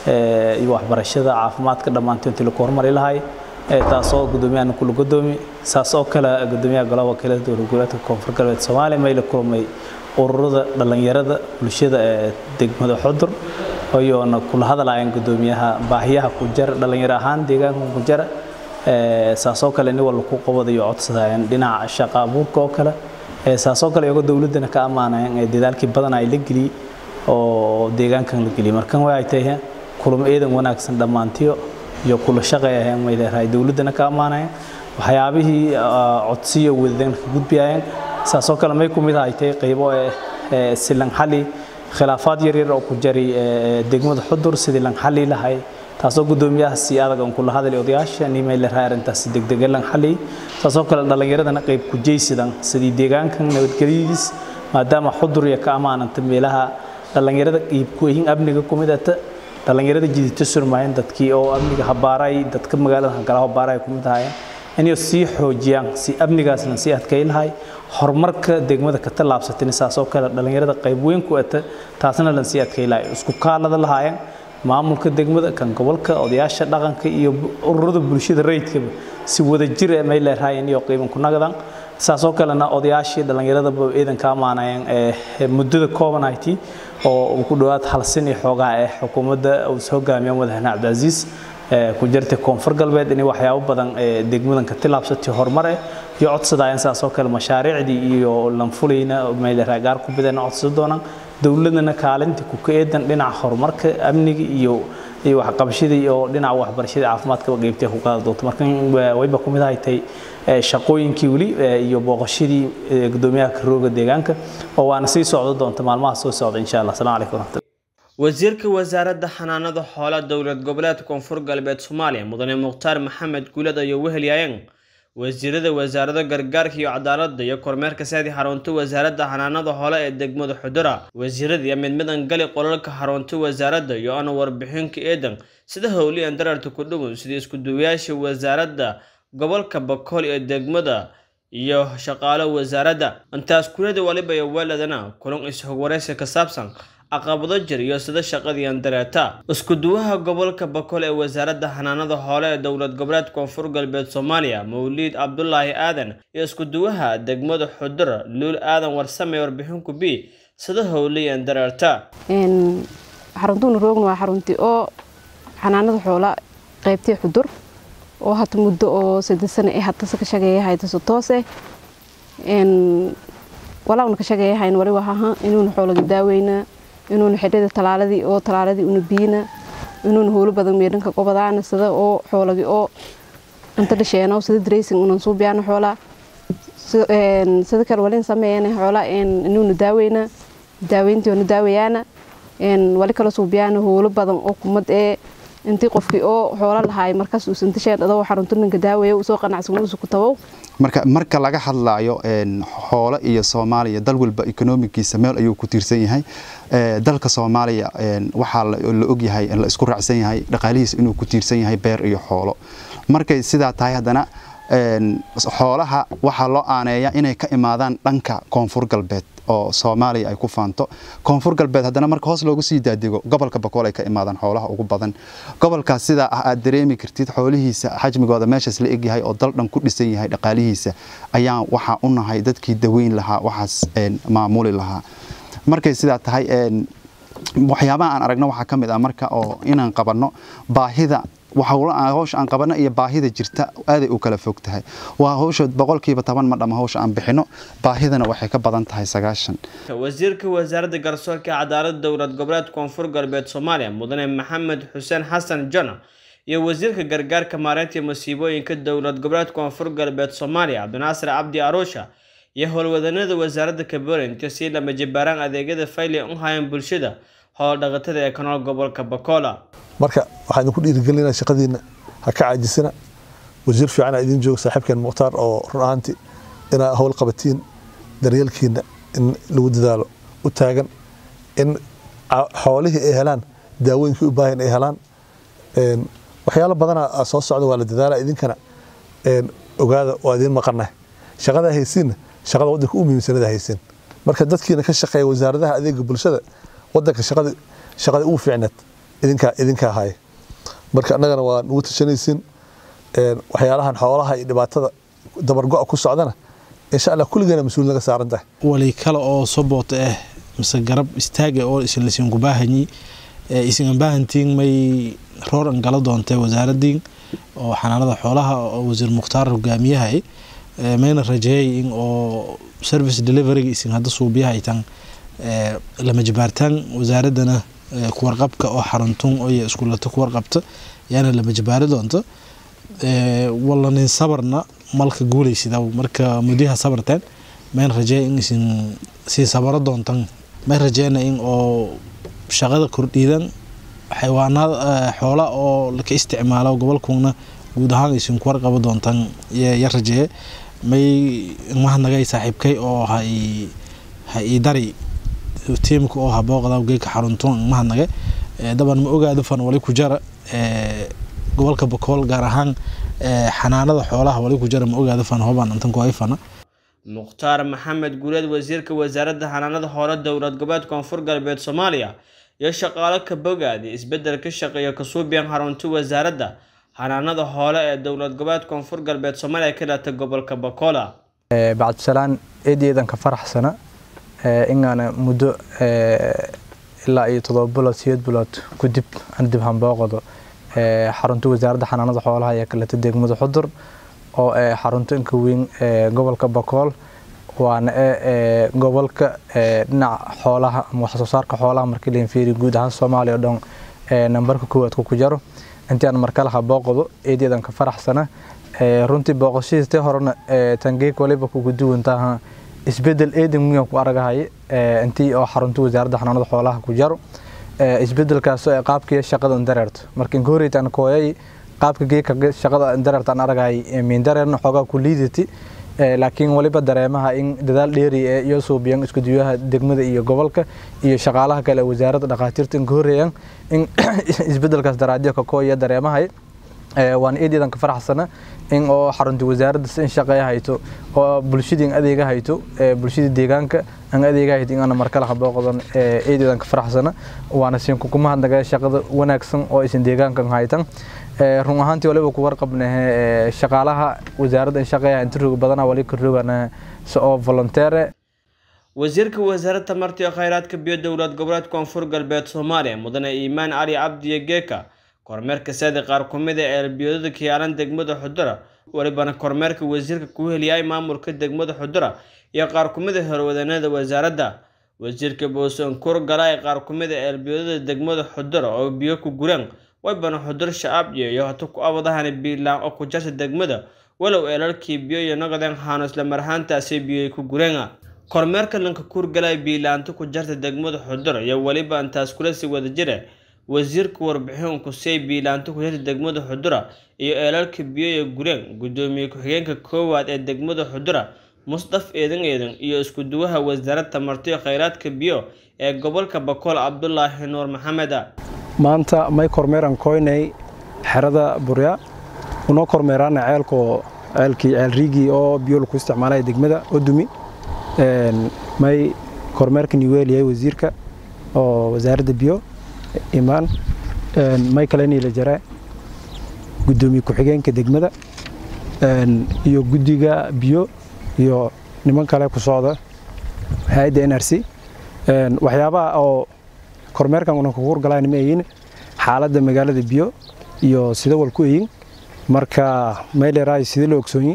iyo waxbarashada caafimaadka dhammaantood intii lagu horumari lahay taasoo gudoomiyahana kula gudoomi saasoo kale gudoomiyaha golaha wakiilada dowlad goboleedka koonfur galbeed soomaaliya may la kulmay ururada dhalinyarada bulshada ee degmada xudur iyoona kula hadlayaan gudoomiyaha baahiyaha ku jara dhalinyaro ahaan deegaanka ku jara saasoo kale nin walba ku qabadayo codsadayaan dhinaca shaqa abuurka oo kale saasoo kale iyagoo dowladdana ka ammaanayaan dadaalkii badan ay la geliyey oo deegaankan la geliyey markan way ay tahay kulamo eedan wanaagsan dhammaantiyo iyo kula shaqeeyaheen way leedahay dowladdana ka ammaanayaan waxyaabihii codsiyo wadadana ka gudbiyayaan saasoo kale may ku mid ahay tahay qaybo silan xali khilaafaad yaryar oo ku jaray degmada xudur sidii lan xali lahay taasoo gudoomiyaha si adag aan kula hadlay odayaasha nimay la raarintaas degdeg lan xali taasoo kale dhalinyaradana qayb ku jeysidan sidii deegaankan nabadgelyadiis maadaama xudur iyo ka ammaananta meelaha dhalinyarada qayb ku yihiin amniga ku mid ah dhalinyarada jidita surmaayeen dadkii oo amniga habaaray dadka magaalada kala habaaray ku mid ahaayeen inay sii xoojiyaan si amnigaasna sii adkay lahay horumarka degmada ka tallaabsatin saasoo kale dhalinyarada qayb weyn ku ata taasna lan sii adkay lahay isku kaalada lahaayeen maamulka degmada kan gobolka odayaasha dhaqanka iyo ururada bulshada rayidkaba si wadajir ah may leeyahay iyo qiiman ku nagadan saasoo kalena odayaashii dhallinyaradaba ciidan ka amaanayeen ee muddada koobanayti oo uu ku dhowaad hal sin iyo xoogaa ee xukuumadda uu soo hogaamiyo madaxweyne cabdicaziis ku jirtay koonfur galbeed inay waxyaabo badan ee degmadan ka tilaabsatay horumar eh iyo codsadayeen saasoo kale mashaariicdii iyo lanfulayna meeleraay gaar ku bidana codsada doonaan dowladana kaalintii ku ka eedan dhinaca horumarka amniga iyo iyo waxqabashadii iyo dhinaca waxbarashadii caafimaadkaba qeybtay ku qaadi doonto marka wayba ku mid ahay tay shaqooyinkii weli iyo booqashadii gudoomiyaha karooga deegaanka oo waana sii socdo doonta maalmaha soo socda insha allah asalaamu calaykum waraxmatullahi wasiirka wasaaradda xanaanada xoolaha dowlad goboleedka koonfur galbeed soomaaliya mudane mukhtaar maxamed guulad ayuu wehelyaayeen wasiirada wasaarada gargaarka iyo cadaaladda iyo kormeerka saadi xarunta wasaaradda xanaanada xoole ee degmada xudura wasiirada iyo midmidan gali qolalka xarunta wasaaradda iyo ana warbixinka eedan sida howliyan dararta ku dhowow sida isku-duwayaasha wasaaradda gobolka bakool ee degmada iyo shaqaalo wasaaradda intaas kulada waliba iyo weeladana kulan is-hogwaraysi ka saabsan caqabado jir iyo sida shaqadiian dareeta isku-duwaha gobolka bakool ee wasaaradda xanaanada xoole ee dowlad goboleed koonfur galbeed soomaaliya mawliid cabdulaahi aadan iyo isku-duwaha degmada xudur luul aadan warsame warbixinku b sida howliyan dareerta xaruntuuna roogna waa xaruntii oo xanaanada xoola qaybtii xudur oo hata muddo oo saddeed sano ee hatase ka shageeyahay taso toose walaawna ka shageeyahayn wali wahaha inuuna xoolaga daaweyna inuuna xidhada talaaladii oo talaaladii una biyina inuuna howlo badan meedhanka qobadaana sida oo xoolagi oo inta dhasheeno sida dressing unan suubiyaana xoolaa sida kale walin sameeyana xoolaa inuuna daaweyna daaweyntii oona daawayaana wali kala suubiyaana howlo badan oo kumad ee intii qofkii oo xoolo lahaay markaas uusan tasheen adoo xarunta ninka daawaya uu soo qanacsan uusu ku tabow marka marka laga hadlaayo xoolo iyo soomaaliya dal walba ekonomikiisa meel ayuu ku tiirsan yahay dalka soomaaliya waxaa la ogyahay la isku raacsan yahay dhaqaalihiisa inuu ku tiirsan yahay beer iyo xoolo markay sidaa tahay haddana xoolaha waxaa loo aaneeya inay ka imaadaan dhanka koonfur galbeed oo soomaaliya ay ku faanto koonfur galbeed haddana marka hoos loogu sii daadego gobolka bakool ay ka imaadaan xoolaha ugu badan gobolkaas sidaa ah aad dareemi kartid xoolihiisa xajmigooda meeshaas la egyahay oo dal dhan ku dhisan yahay dhaqaalihiisa ayaan waxaa u nahay dadkii daweyn lahaa waxaas maamuli lahaa markay sidaa tahay waxyaabaha aan aragno waxaa ka mid ah marka oo inaan qabanno baahida hawsha aan qabano iyo baahida jirta aaday u kala fog tahay waa hawsha boqolkiiba toban ma dhama hawsha aan bixino baahidana waxay ka badan tahay sagaashan wasiirka wasaaradda garsoorka cadaaladda dowlad goboleed koonfur galbeed soomaaliya mudane maxamed xuseen xasan jona iyo wasiirka gargaarka maareynta masiibooyinka dowlad goboleed koonfur galbeed soomaaliya cabdinaasir cabdi aruusha iyo howlwadanada wasaaradda kaborinta si lama jibaaraan adeegyada fayli u hayan bulshada howldhaqatada ee kanool gobolka bakola marka waxaan idinku dhiirigelinaa shaqadiina ha ka caajisina wasiir fiicana idin jooga saaxiibkeen mukhtaar oo run ahaantii inaa howl qabatiin daryeelkiina in lagu dadaalo u taagan in xoolihii ay helaan daawooyinkii u baahan ay helaan waxyaalo badana soo socda waa la dadaala idinkana ogaada waa idin maqanah shaqada haysiinna shaqada wadanka u muhiimsanada haysiin marka dadkiina ka shaqeeya wasaaradaha adeega bulshada wadanka shaqada shaqada ugu fiicneed idinkaa idinkaa haya marka annagana waa nugu tashanaysiin waxyaalahan xoolaha iyo dhibaatada dabargo-a ku socdana insha allah kulligeena mas-uul naga saaran tahay wali kale oo soboot ah mise garab istaaga oo isinlasiinku baahanyi isingan baahantiin may roor an gala doontay wasaaradiin oo xanaanada xoolaha oo wasiir mukhtaar hogaamiyahay mayna rajeeyay in oo service deliveryga isin hadda suubiyaha ay tan lama jibaartaan wasaaradana kuwarqabka oo xaruntun iyo iskuulato kuwarqabta yaana lama jibaari doonto walanin sabarna malka guulaysidaw marka mudyaha sabarteen mayn rajeeya in isin sii sabaro doontan mayn rajeeyna in oo shaqada kordhiidan xayawaanada xoola oo laka isticmaalo gobolkuna guud ahaan isin kuwarqabo doontan ya rajeeye may mahadnagay saaxiibkay oo hay ha ii dari tiimka oo habooqda geedka xaruntoon mahadnage daban ma ogaado fan wali ku jara gobolka bakool gaar ahaan xanaanada xoolaha wali ku jara ma ogaado fan hobaan intan ku hayfana mukhtaar maxamed guuleed wasiirka wasaaradda xanaanada hore dowlad goboleed koonfur galbeed soomaaliya iyo shaqaalo ka bogaadi isbedel ka shaqeeya kasuubiyan xarunta wasaaradda xanaanada hoole ee dowlad goboleed koonfur galbeed soomaaliya ka dhata gobolka bakola bacdisalaan eedeedan ka faraxsana inaana muddo ilaa iyo todoba bilood sideed bilood kudib aan dib hambooqdo xarunta wasaaradda xanaanada xoolaha ee kaleta degmada xudur oo xarunta inka weyn gobolka bakool waana gobolka dhinaca xoolaha ama wax soo saarka xoolaha markii la fiiri guud ahaan soomaaliya oo dhan nambarka koowaad ku jaro intii aan markale habooqdo eedeedan ka faraxsana runtii booqashadiistii horena tangeek waliba kugu duwantaaha isbedel eedan muyan ku aragahay intii oo xarunta wasaaradda xanaanada xoolaha ku jaro isbedelkaasoo ee qaabkii shaqada dareerto marka inka horeytaan kooyay qaabka geeka shaqada dareerta aan aragahay miindareerna xoogaa ku liidati laakiin waliba dareemaha in dadaal dheeri ee iyo suubiyan iskuduwaha degmada iyo gobolka iyo shaqaalaha kale wasaaradda dhakhaatiirta inka horeeyaan in isbedelkaas daraadyo ka kooya dareemahay waan eedeedan ka faraxsana in oo xarunta wasaaradda in shaqeeya hayto oo bulshadii adeega hayto bulshadii deegaanka aan adeega hayto in aan markale habooqdan eedeedan ka faraxsana waana siin ku mahadnaga shaqada wanaagsan oo isin deegaankan haytan run ahaantii waliba ku warqabnahe shaqaalaha wasaaradda in shaqeeya inta roog badana wali ka roogana se oo volonteere wasiirka wasaaradda tamarta iyo khayraadka biyo dowlad goboleed koonfur galbeed soomaaliya mudane iimaan cali cabdiyo geeka kormeerka saadi qaar ku mid ee eelbiyooda kiyaalan degmada xudura walibana kormeerka wasiirka ku heliyay maamulka degmada xudura iyo qaar ku mid a horwadanada wasaaradda wasiirka boosonkur gala ee qaar ku mid a eelbiyooda degmada xudura oo biyo ku gureen waybana xudur shacabdiyo iyo hata ku abadahani biilaan oo ku jarta degmada walow eelalkii biyo iyo noqdeen haano isla marhaantaasi biyoy ku gureen kormeerka lanka kuurgalay biilaanta ku jarta degmada xudura iyo weliba intaas kula sii wada jira wasiirka warbixin kusey biilaanto ku jirta degmada xudura iyo eelalka biyo ee gureen gudoomiye ku-xigeenka koowaad ee degmada xudura musdaf eedan eedan iyo isku duwaha wasaaradda tamarto iyo kheyraadka biyo ee gobolka bakool cabdulaahi nuur maxamed maanta may kormeeran koynay xerada burya unoo kormeeraana ceelko ceelkii ceel riigii oo biyo lagu isticmaalaya degmada odumi may kormeerkan iweeliyay wasiirka oo wasaaradda biyo imaan may kale niila jare gudoomiye ku-xigeenka degmada iyo guddiga biyo iyo niman kale ku socda hay-adda n r c waxyaabaha oo kormeerkan una kugu horgalaan ma eyin xaaladda magaalada biyo iyo sida wal ku eyin marka mayleeraay sidii la ogsoonyi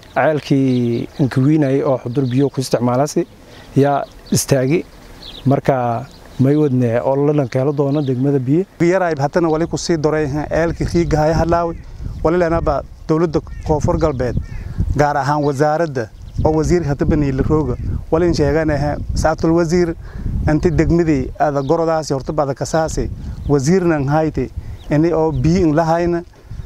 ceelkii inkawiinayay oo xudur biyo ku isticmaalasi yaa istaagi marka may wadne oo lalanka helo doono degmada biyo biyaraayb haddana wali ku sii doray ceelkii riigahaya hadlaawi wali lenaba dowladda koonfur galbeed gaar ahaan wasaaradda oo wasiirka hadaba niila rooga walin sheeganaha saatul wasiir inti degmadii ada gorodaasi horta bada kasaasi wasiirnan hayte ini oo biyo in lahayna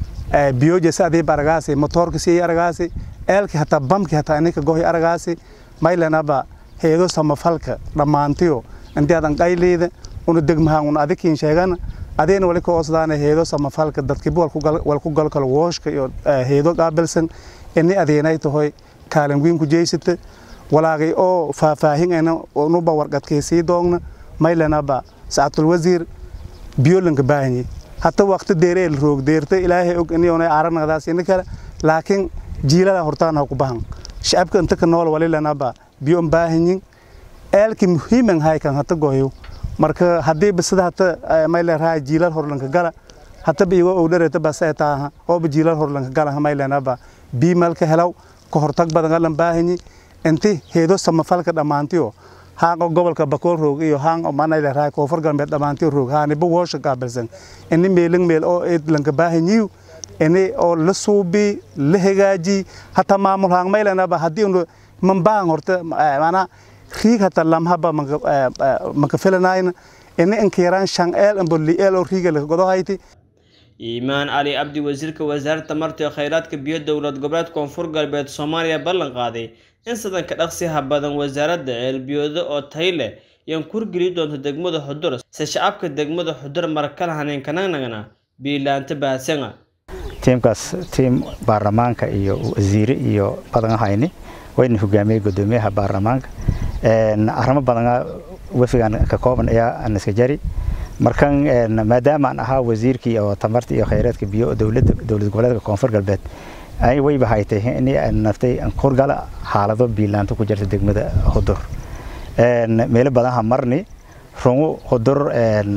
biyoje sadii baragaasi motorka sii aragaasi eelki hataa bamki hataa ininka gohi aragaasi maylanaba heedo samafalka dhammaantiyo inti adan qayliida una degmahaan una adikiin sheegana adeena wali ka oosdaana heedo samafalka dadkiba walku galkalo wooshka iyo heedo qaabilsan ini adeenay tahoy kaalin weyn ku jeysata walaagay oo faahfaahinayna unuba warqadkay sii doogna maylanaba saatul wasiir biyolanka baahanyi hata waqti deereel roog deerta ilaahay og inay aranadaas in kale laakiin jiilada hortaan ha ku bahan shacabka inta ka nool wali lanaba biyo baahanyin eelki muhiiman hay kan hata goyo marka hadii bisada hata mayla raay jiilal horlanka gala hata biyo oo dhareta baseeta oo jiilal horlanka gala maylanaba bi malka helaw ka hortag badan galan baahanyi inti heedo samafalka dhamaantiyo haango gobolka bakool roog iyo haan oo manayla raay koonfur galbeed dhamaantiyo roog haaniba woosha qaabilsan ini meelin meel oo eed lanka baahanyiyo ini oo la suubi la hagaaji hata maamul haan maylanaba haddii unu mambaan horta maanaa riig hata lamhaba maka filanayna ini inkiiraan shan eel ambo li eel oo riiga laka godohayti iimaan cali cabdi wasiirka wasaaradda tamarta iyo kheyraadka biyo dowlad goboleed koonfur galbeed soomaaliya ballan qaaday in sadanka dhaqsiha badan wasaaradda ceelbiyooda oo tay leh yaan kurgeli doonto degmada xudur se shacabka degmada xudur marakala haneenkananagana biilaanta bahadsanga tiimkaas tiim baarlamaanka iyo wasiire iyo badan hayni wayna hogaamiyey gudoomiyaha baarlamaanka arrimo badan wefigan ka kooban ayaa aniska jari markan maadaama aan ahaa wasiirkii oo tamarta iyo kheyraadka biyo dowladda dowlad goboleedka koonfur galbeed ay wayba haytay in naftay kurgala xaalado biilaanto ku jirta degmada hudur meelo badan ha marni rungu hudur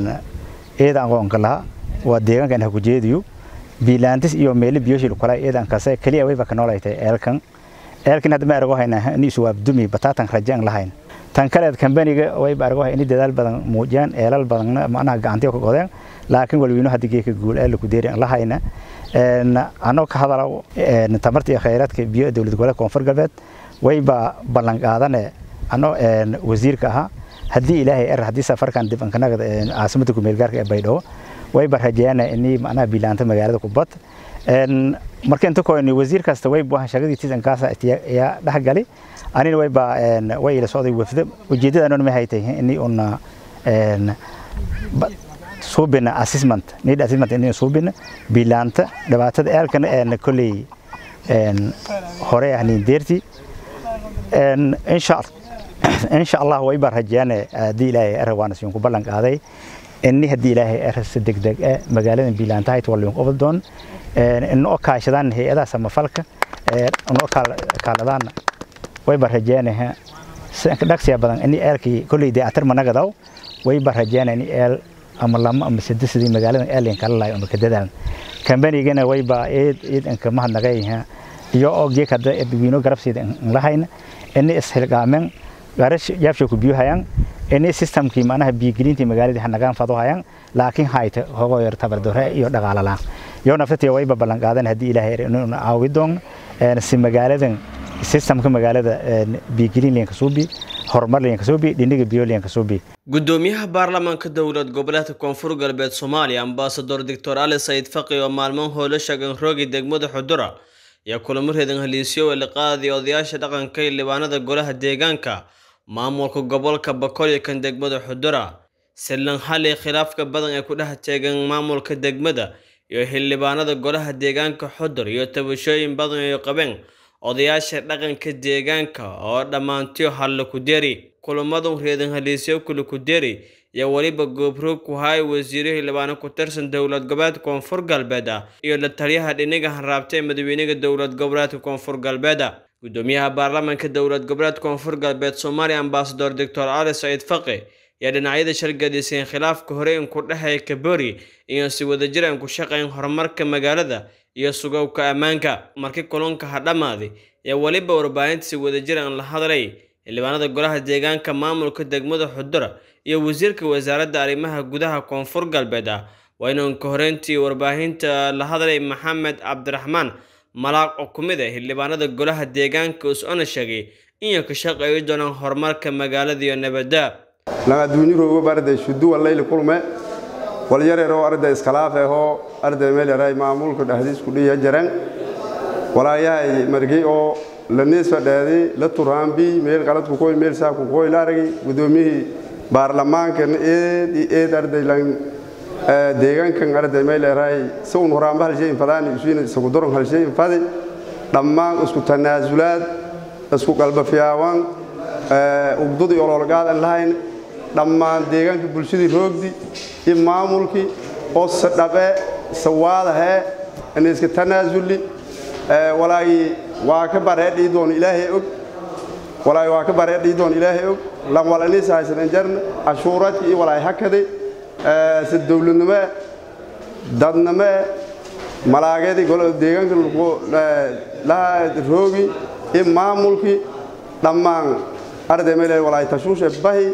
eeda aqoonka laha waa deegaankan ha ku jeediyo biilaantis iyo meelo biyoshil kala eedan kase kaliya wayba ka noolaytay eelkan eelkan hadda ma arago haynaa in isu waabdumi bataatan rajaan lahayn tan kaleed kambaniga wayba arago in dadaal badan muujiyaan eelal badan macnaha gacantiyo ka godeen laakiin walweyno hadda geeka guul ee laku deeri la hayna anoo ka hadalo tamarta iyo kheyraadka biyo dowlad goboleedka koonfur galbeed wayba ballan qaadane anoo wasiirka ahaa haddii ilaahay er haddii safarkan dib ankanaga caasimada kumeel gaarka ee baydhabo wayba rajeeyana inii macnaha biilaanta magaalada kubad marka inta kooni wasiir kasta wayba shaqadiitiis ankaasa ayaa dhexgali anina wayba way ila socday wafdo ujeedada ma haytay inii una suubina assessment need assessment inay suubina bilaanta dhibaatada eelkan een kulli een hore ahnin deerti een insha insha Allah way barajane hadii ilaahay arwaan siin ku ballan qaaday inni hadii ilaahay arsa degdeg ee magaalada bilaanta ay waliin qobol doon een in oo kaashadaan hay'adaha samafalka ee oo kaaladaan way barajane sanka dhaqsiya badan inni eelkii kulli daatar managadaw way barajane inni eel ama lama ama saddex magaalada eelin kala laay ama kadadaan kambanigana wayba eed eed anka mahadnaqayha iyo oo geek hadda dadweyno garabsiida lahayna inay isxilqaameen garash yaabsha ku biyo hayaan inay systemkii macnaha biyigelintii magaalada hanagaan fado hayaan laakiin hayta hogo yar tabardore iyo dhaqaalalaan iyo naftatii wayba ballan qaadan haddii ilaahay inuu caawi doon si magaaladan systemka magaalada biyigelin leenka suubi horumar liyan kasoo bi dhiniga biyo liyan kasoo bi gudoomiyaha baarlamaanka dowlad goboleedka koonfur galbeed soomaaliya ambasador doctor ali sayid faqi oo maalmo howlo shagan roogi degmada xudura ayaa kulamo reedan haliisyo ee liqaadii odayaasha dhaqanka iyo libaanada golaha deegaanka maamulka gobolka bakool iyo kan degmada xudura silan hali khilaafka badan ee ku dhex teegan maamulka degmada iyo xildhibaanada golaha deegaanka xudur iyo tabashooyin badan ay qabeen odayaasha dhaqanka deegaanka oo dhammaantiyo halla ku deri kulamadu reedan haliisyo kule ku deri iyo weliba goobroog ku haay wasiiro xildhibaano ku tirsan dowlad goboleedka koonfur galbeed iyo la taliyaha dhiniga hanraabta ee madaxweynaha dowlad goboleedka koonfur galbeed gudoomiyaha baarlamaanka dowlad goboleedka koonfur galbeed soomaaliya ambasador doctor ali saciid faqi ayaa dhinacyada shargadiseen khilaafka hore in ku dhexeeya kabori iyo si wadajir aan ku shaqayn horumarka magaalada iyo sugowka ammaanka markii kulanka ha dhammaaday ayaa weliba warbaahinta si wadajir aan la hadlay xildhibaanada golaha deegaanka maamulka degmada xudura iyo wasiirka wasaaradda arrimaha gudaha koonfur galbeed ah waa inuu ka horeyntii warbaahinta la hadlay maxamed cabdiraxmaan malaaq oo ku mid ah xildhibaanada golaha deegaanka us-ona sheegay inay ka shaqeeyi doonaan horumarka magaalada iyo nabadda nagaduunyuroogo arday shuduwa layli kulme walyareroo arday iskhilaaf ahoo arday meelyaray maamulka dhexdiisku dhiya jaran walaayahay margay oo la niisfadheedi la turaambi meel qaladku koy meel saaku koy la aragi gudoomiyihii baarlamaankan eed iyo eed arday lan deegaankan arday meelyaray si un horaamba halshayin fadaani isuina isagu doron halshayin fadi dhammaan isku tanaasulaad isku qalbafiyaawan ugdudii ololgaadan lahayn dhammaan deegaanka bulshadii roogdi iyo maamulkii oo sadhabe sawaadahee iniska tanaasulli walaagii waa ka bareedhii doon ilaahay og walaagi waa ka bareedhii doon ilaahay og lan walanis haysadan jarna cashuuradki iyo walaay hakade si dowladnimo dadnimo malaageedii deegaanka laha roogi iyo maamulkii dhammaan arday meel walaay tashuushe bahi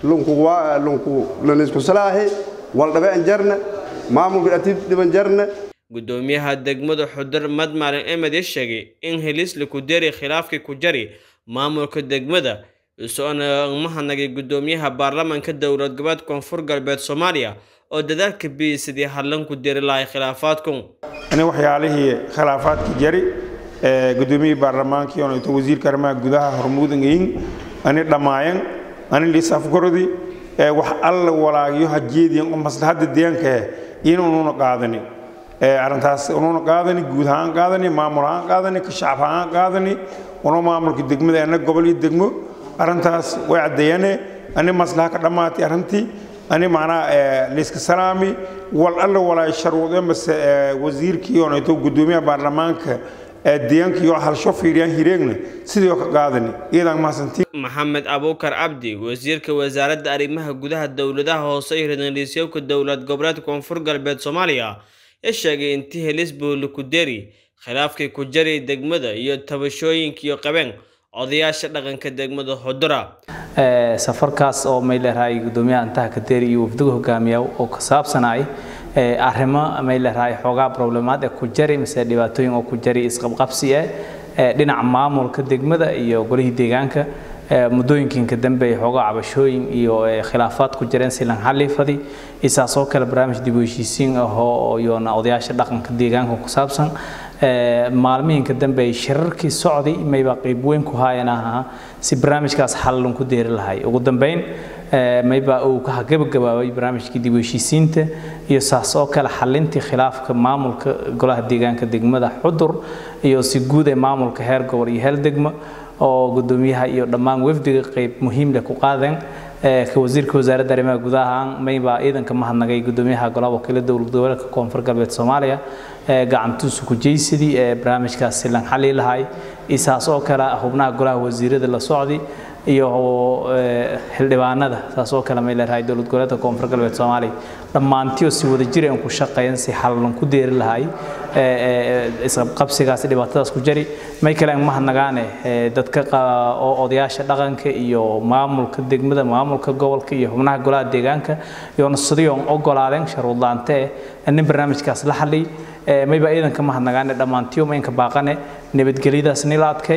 lunku lanisku salaahi waldhabe an jarna maamulka atib dhiban jarna gudoomiyaha degmada xudur madmaalin emed ya sheegay in helisla ku deri khilaafkii ku jari maamulka degmada isoona mahadnagay gudoomiyaha baarlamaanka dowlad goboleed koonfur galbeed soomaaliya oo dadaalka biyey sidii hadlan ku deri lahay khilaafaadku ani waxyaalihii khilaafaadkii jari gudoomiyihii baarlamaankii oon ito wasiirka arrimaha gudaha hormuudangayin ani dhammaayan ani liisafgarodi wax alla walaagiyo hajeediyan oo maslaxadda deegaanka inuununa qaadani arrintaas unuuna qaadani guud ahaan qaadani maamul ahaan qaadani ka shacab ahaan qaadani una maamulka degmada ana gobol iyo degmo arrintaas way caddeeyane ani maslaxa ka dhammaatay arrintii ani macnaha liiska salaami wal alla walaay sharwado mase wasiirkii oonayto gudoomiyaha baarlamaanka deegaanka iyo halsho fiiriyaan hireegna sidii oo ka qaadani iyadaan mahadsantiin maxamed abuukar cabdi wasiirka wasaaradda arrimaha gudaha dowladaha hoose iyo reerliisyowka dowlad goboleedka koonfur galbeed soomaaliya ee sheegay intii helis buuli ku deri khilaafkii ku jari degmada iyo tabashooyinkiiyo qabeen odayaasha dhaqanka degmada xudura safarkaas oo may leerahay gudoomiyaha intaha kadeeri iyo wafdiga hogaamiya oo ka saabsanay arrimo may leerahay xoogaa problemaad ee ku jari mise dhibaatooyin oo ku jari isqabqabsi eh dhinaca maamulka degmada iyo golihii deegaanka muddooyinkiinka dambe ay xoogaa cabashooyin iyo khilaafaad ku jireen silan xalifadi isaasoo kale barnaamij dib u heshiisiin ahoo iyona odayaasha dhaqanka deegaanka ku saabsan maalmihiinka dambe ay shirarkii socday mayba qayb weyn ku haayeen ahaa si barnaamijkaas xalalun ku deeri lahay ugu dambeyn mayba uu ka gabagabaabay barnaamijkii dib u heshiisiinta iyo saas oo kale xalintii khilaafka maamulka golaha deegaanka degmada xudur iyo si guud ee maamulka heer gobol iyo heer degmo oo gudoomiyaha iyo dhammaan wafdiga qayb muhiim leh ku qaadeen ka wasiirka wasaaradda arrimaha gudaha maybaa ciidanka mahadnagay gudoomiyaha golaha wakiilada dowlad goboleedka koonfur galbeed soomaaliya gacantuusu ku jeysadii ee barnaamijkaas silan xali lahay isaas oo kale xubnaha golaha wasiirada la socday iyo xildhibaanada saas oo kale may leedahay dowlad goboleedka koonfur galbeed soomaaliya dhammaantiyo si wada jir aan ku shaqeeyan si xalalun ku deeri lahay isqabqabsigaas dhibaatadaas ku jari may kale aan mahadnagaane dadka oo odayaasha dhaqanka iyo maamulka degmada maamulka gobolka iyo xubnaha golaha deegaanka iyoona sidiyoon ogolaadeen sharuudlaante nin barnaamijkaas la xaliy mayba ciidanka mahadnagaane dhammaantiyo maynka baaqane nabadgelyadaas nila adkay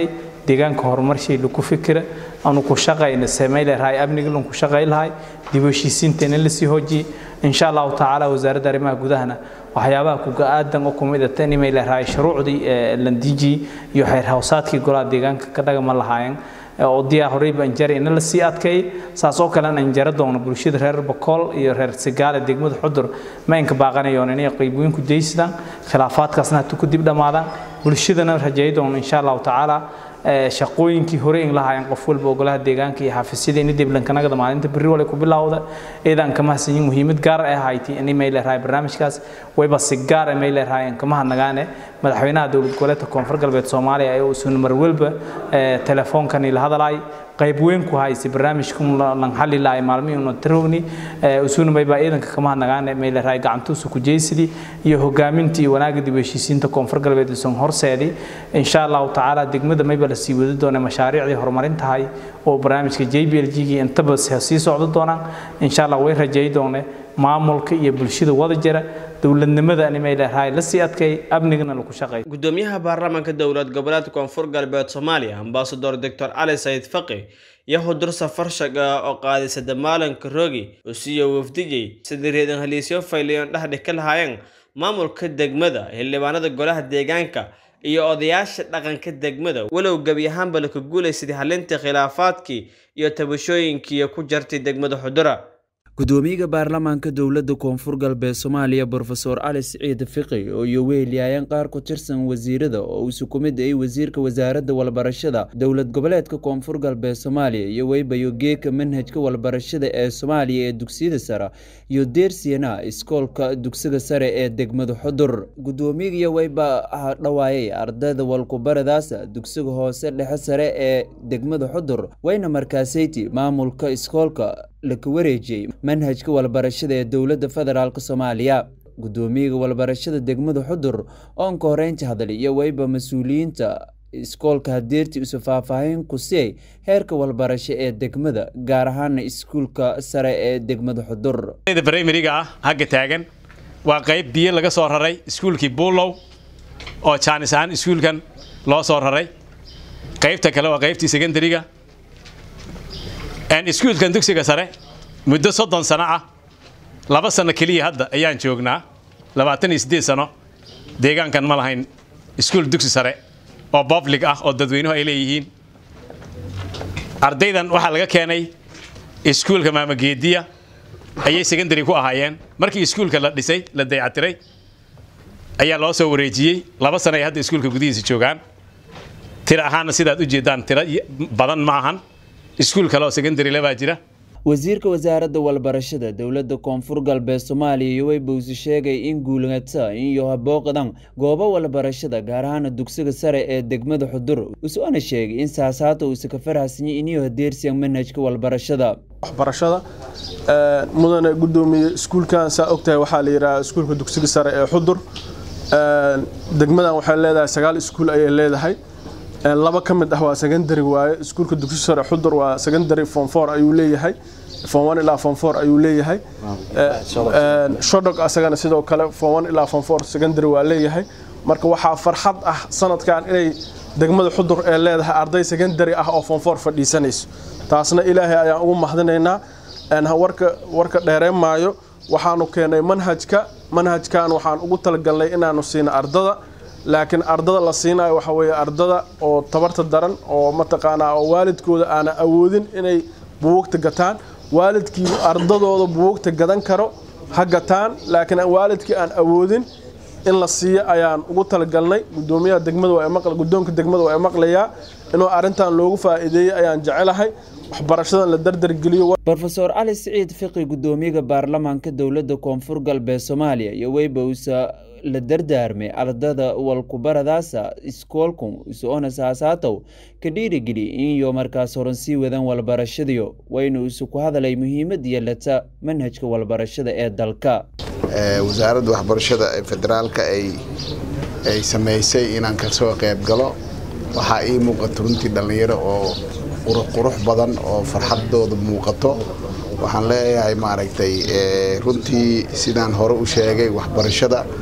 deegaanka horumarshay lagu fikira aanu ku shaqayna samey lahay amniga lan ku shaqay lahay dib u heshiisiinteena la sii hoojiyey insha allahu tacaala wasaaradda arrimaha gudahana waxyaabaha kuga aadan oo kumid ah tan imay lahay shuruucdii landiji iyo xeer hawsaadkii golaha deegaanka ka dhagama lahaayeen oo diyaa horeyba anjara ina la sii adkeeyey saas oo kalena anjara doona bulshada reer bakool iyo reer sigaale degmada xudur ma inka baaqanayoon inay qeybweyn ku jeysadaan khilaafaadkaasna hatu ku dib dhammaadaan bulshadana rajeey doona insha allahu tacaala shaqooyinkii hore in lahaayeen qof walba ogolaha deegaanka iyo xafiisyada in diblankanagada maalinta berri wale ku bilowda eedaan kama hasanyin muhiimad gaar ah hayti in may leedahay barnaamijkaas wayba si gaar ah may leedahay kama hadnagaane madaxweynaha dowlad goboleedka koonfur galbeed soomaaliya ee uu sun mar walba telefoonkan ila hadalay qayb weyn ku haysi barnaamijkan lan xalli lahay maalmihii una tarowni usuna mayba ciidanka kama hadnagaane may leedahay gacantuusa ku jeysidii iyo hogaamintii iyo wanaagga dib u heshiisiinta koonfur galbeed usan horseedii insha allahu tacaala degmada mayba la sii wadi doona mashaariicdii horumarintahay oo barnaamijka j b l g gii intaba sii socdo doonaan insha allah way rajeey doone maamulka iyo bulshada wada jira dowladnimada animay leedahay la sii adkay amnigana lagu shaqeey gudoomiyaha baarlamaanka dowlad goboleedka koonfur galbeed soomaaliya ambasador doctor cali sayid faqi iyo hudur safar shaga oo qaadisada maalinka rogi usiyo wafdijay sidii reedan haliisyo fayliyoon dhexdhig ka lahaayeen maamulka degmada xildhibaanada golaha deegaanka iyo odayaasha dhaqanka degmada walow gebi ahaanba laka guulaysaday halinta khilaafaadkii iyo tabashooyinkii ku jartay degmada xudura gudoomiyaha baarlamaanka dowladda koonfur galbeed soomaaliya brofesor cali siciid fiqi oo iyo wehelyaayeen qaar ku tirsan wasiirada oo isu ku mid ay wasiirka wasaaradda walbarashada dowlad goboleedka koonfur galbeed soomaaliya iyo weybayo geeka manhajka walbarashada ee soomaaliya ee dugsiyada sare iyo deersiyana iskoolka dugsiga sare ee degmada xudur gudoomiyaga weyba dhawaayay ardayda walkubaradaasa dugsiga hoose dhexe sare ee degmada xudur wayna markaasayti maamulka iskoolka laka wareejiyey manhajka walbarashada ee dowladda federaalk soomaaliya gudoomiyaga walbarashada degmada xudur oon ka horeynta hadlay iyo weyba mas-uuliyiinta iskoolka hadeertii isu faahfaahin ku siiyay heerka walbarasho ee degmada gaar ahaana iskuulka sare ee degmada xudur brimariga ah hagga taagan waa qayb biyo laga soo raray iskuulkii buulow oo jaanis ahaan iskuulkan loo soo raray qaybta kale waa qaybtii secondariga iskuulkan dugsiga sare muddo soddon sano ah laba sano keliya hadda ayaan joognaa labaatan iyo siddeed sano deegaankan ma lahayn iskuul dugsi sare oo public ah oo dadweynuhu ay leeyihiin ardaydan waxaa laga keenay iskuulka maamageediya ayay secondary ku ahaayeen markii iskuulka la dhisay la dayactiray ayaa loo soo wareejiyey laba sano ay hadda iskuulka gudihiisa joogaan tiro ahaanna sidaad u jeedaan tiro badan ma ahan iskuul kale oo secondary lebaa jira wasiirka wasaaradda walbarashada dowladda koonfur galbeed soomaaliya iyo weybowsi sheegay in guulngata iyo habooqadan goobo walbarashada gaar ahaana dugsiga sare ee degmada xudur usoona sheegay in saasaata uusa ka farxasanyay iniyo hadeersiyan manhajka walbarashada waxbarashada mudane gudoomiye iskuulkan saa ogtahay waxaa la yidhaha iskuulka dugsiga sare ee xudur degmadan waxay leedahay sagaal iskuul ayay leedahay laba ka mid ah waa secondary waaye iskuulka dugsi sare xudur waa secondary form four ayuu leeyahay form one ilaa form four ayuu leeyahay shodog asagana sidoo kale form one ilaa form four secondary waa leeyahay marka waxaa farxad ah sanadkan inay degmada xudur ee leedahay arday secondary ah oo form four fadhiisanayso taasna ilaahay ayaan ugu mahadinaynaa warka warka dheereen maayo waxaanu keenay manhajka manhajkan waxaan ugu talagalnay inaanu siino ardada laakiin ardada la siinayo waxa weeye ardada oo tabarta daran oo mataqaanaa oo waalidkooda aana awoodin inay buugta gataan waalidkii ardadooda buugta gadan karo ha gataan laakiin waalidkii aan awoodin in la siiyo ayaan ugu talagalnay gudoomiyaha degmada waa maql gudoonka degmada waa maqlayaa inuu arrintan loogu faa'iideeyey ayaan jecelahay waxbarashadan la dardargeliyo brofesor cali siciid fiqi gudoomiyaha baarlamaanka dowladda koonfur galbeed soomaaliya iyo weybowsa la dardaarmay ardada walkubaradaasa iskoolku isoona saasaatow ka dhiirigeli inyo markaas horan sii wadan walbarashadiyo waynu isu ku hadalay muhiimad yeelata manhajka walbarashada ee dalka wasaaradda waxbarashada ee federaalka ay samaysay inaan kasoo qayb galo waxaa ii muuqato runtii dhallinyaro oo qurux badan oo farxadooda muuqato waxaan leeyahay maaragtay runtii sidaan hore u sheegay waxbarashada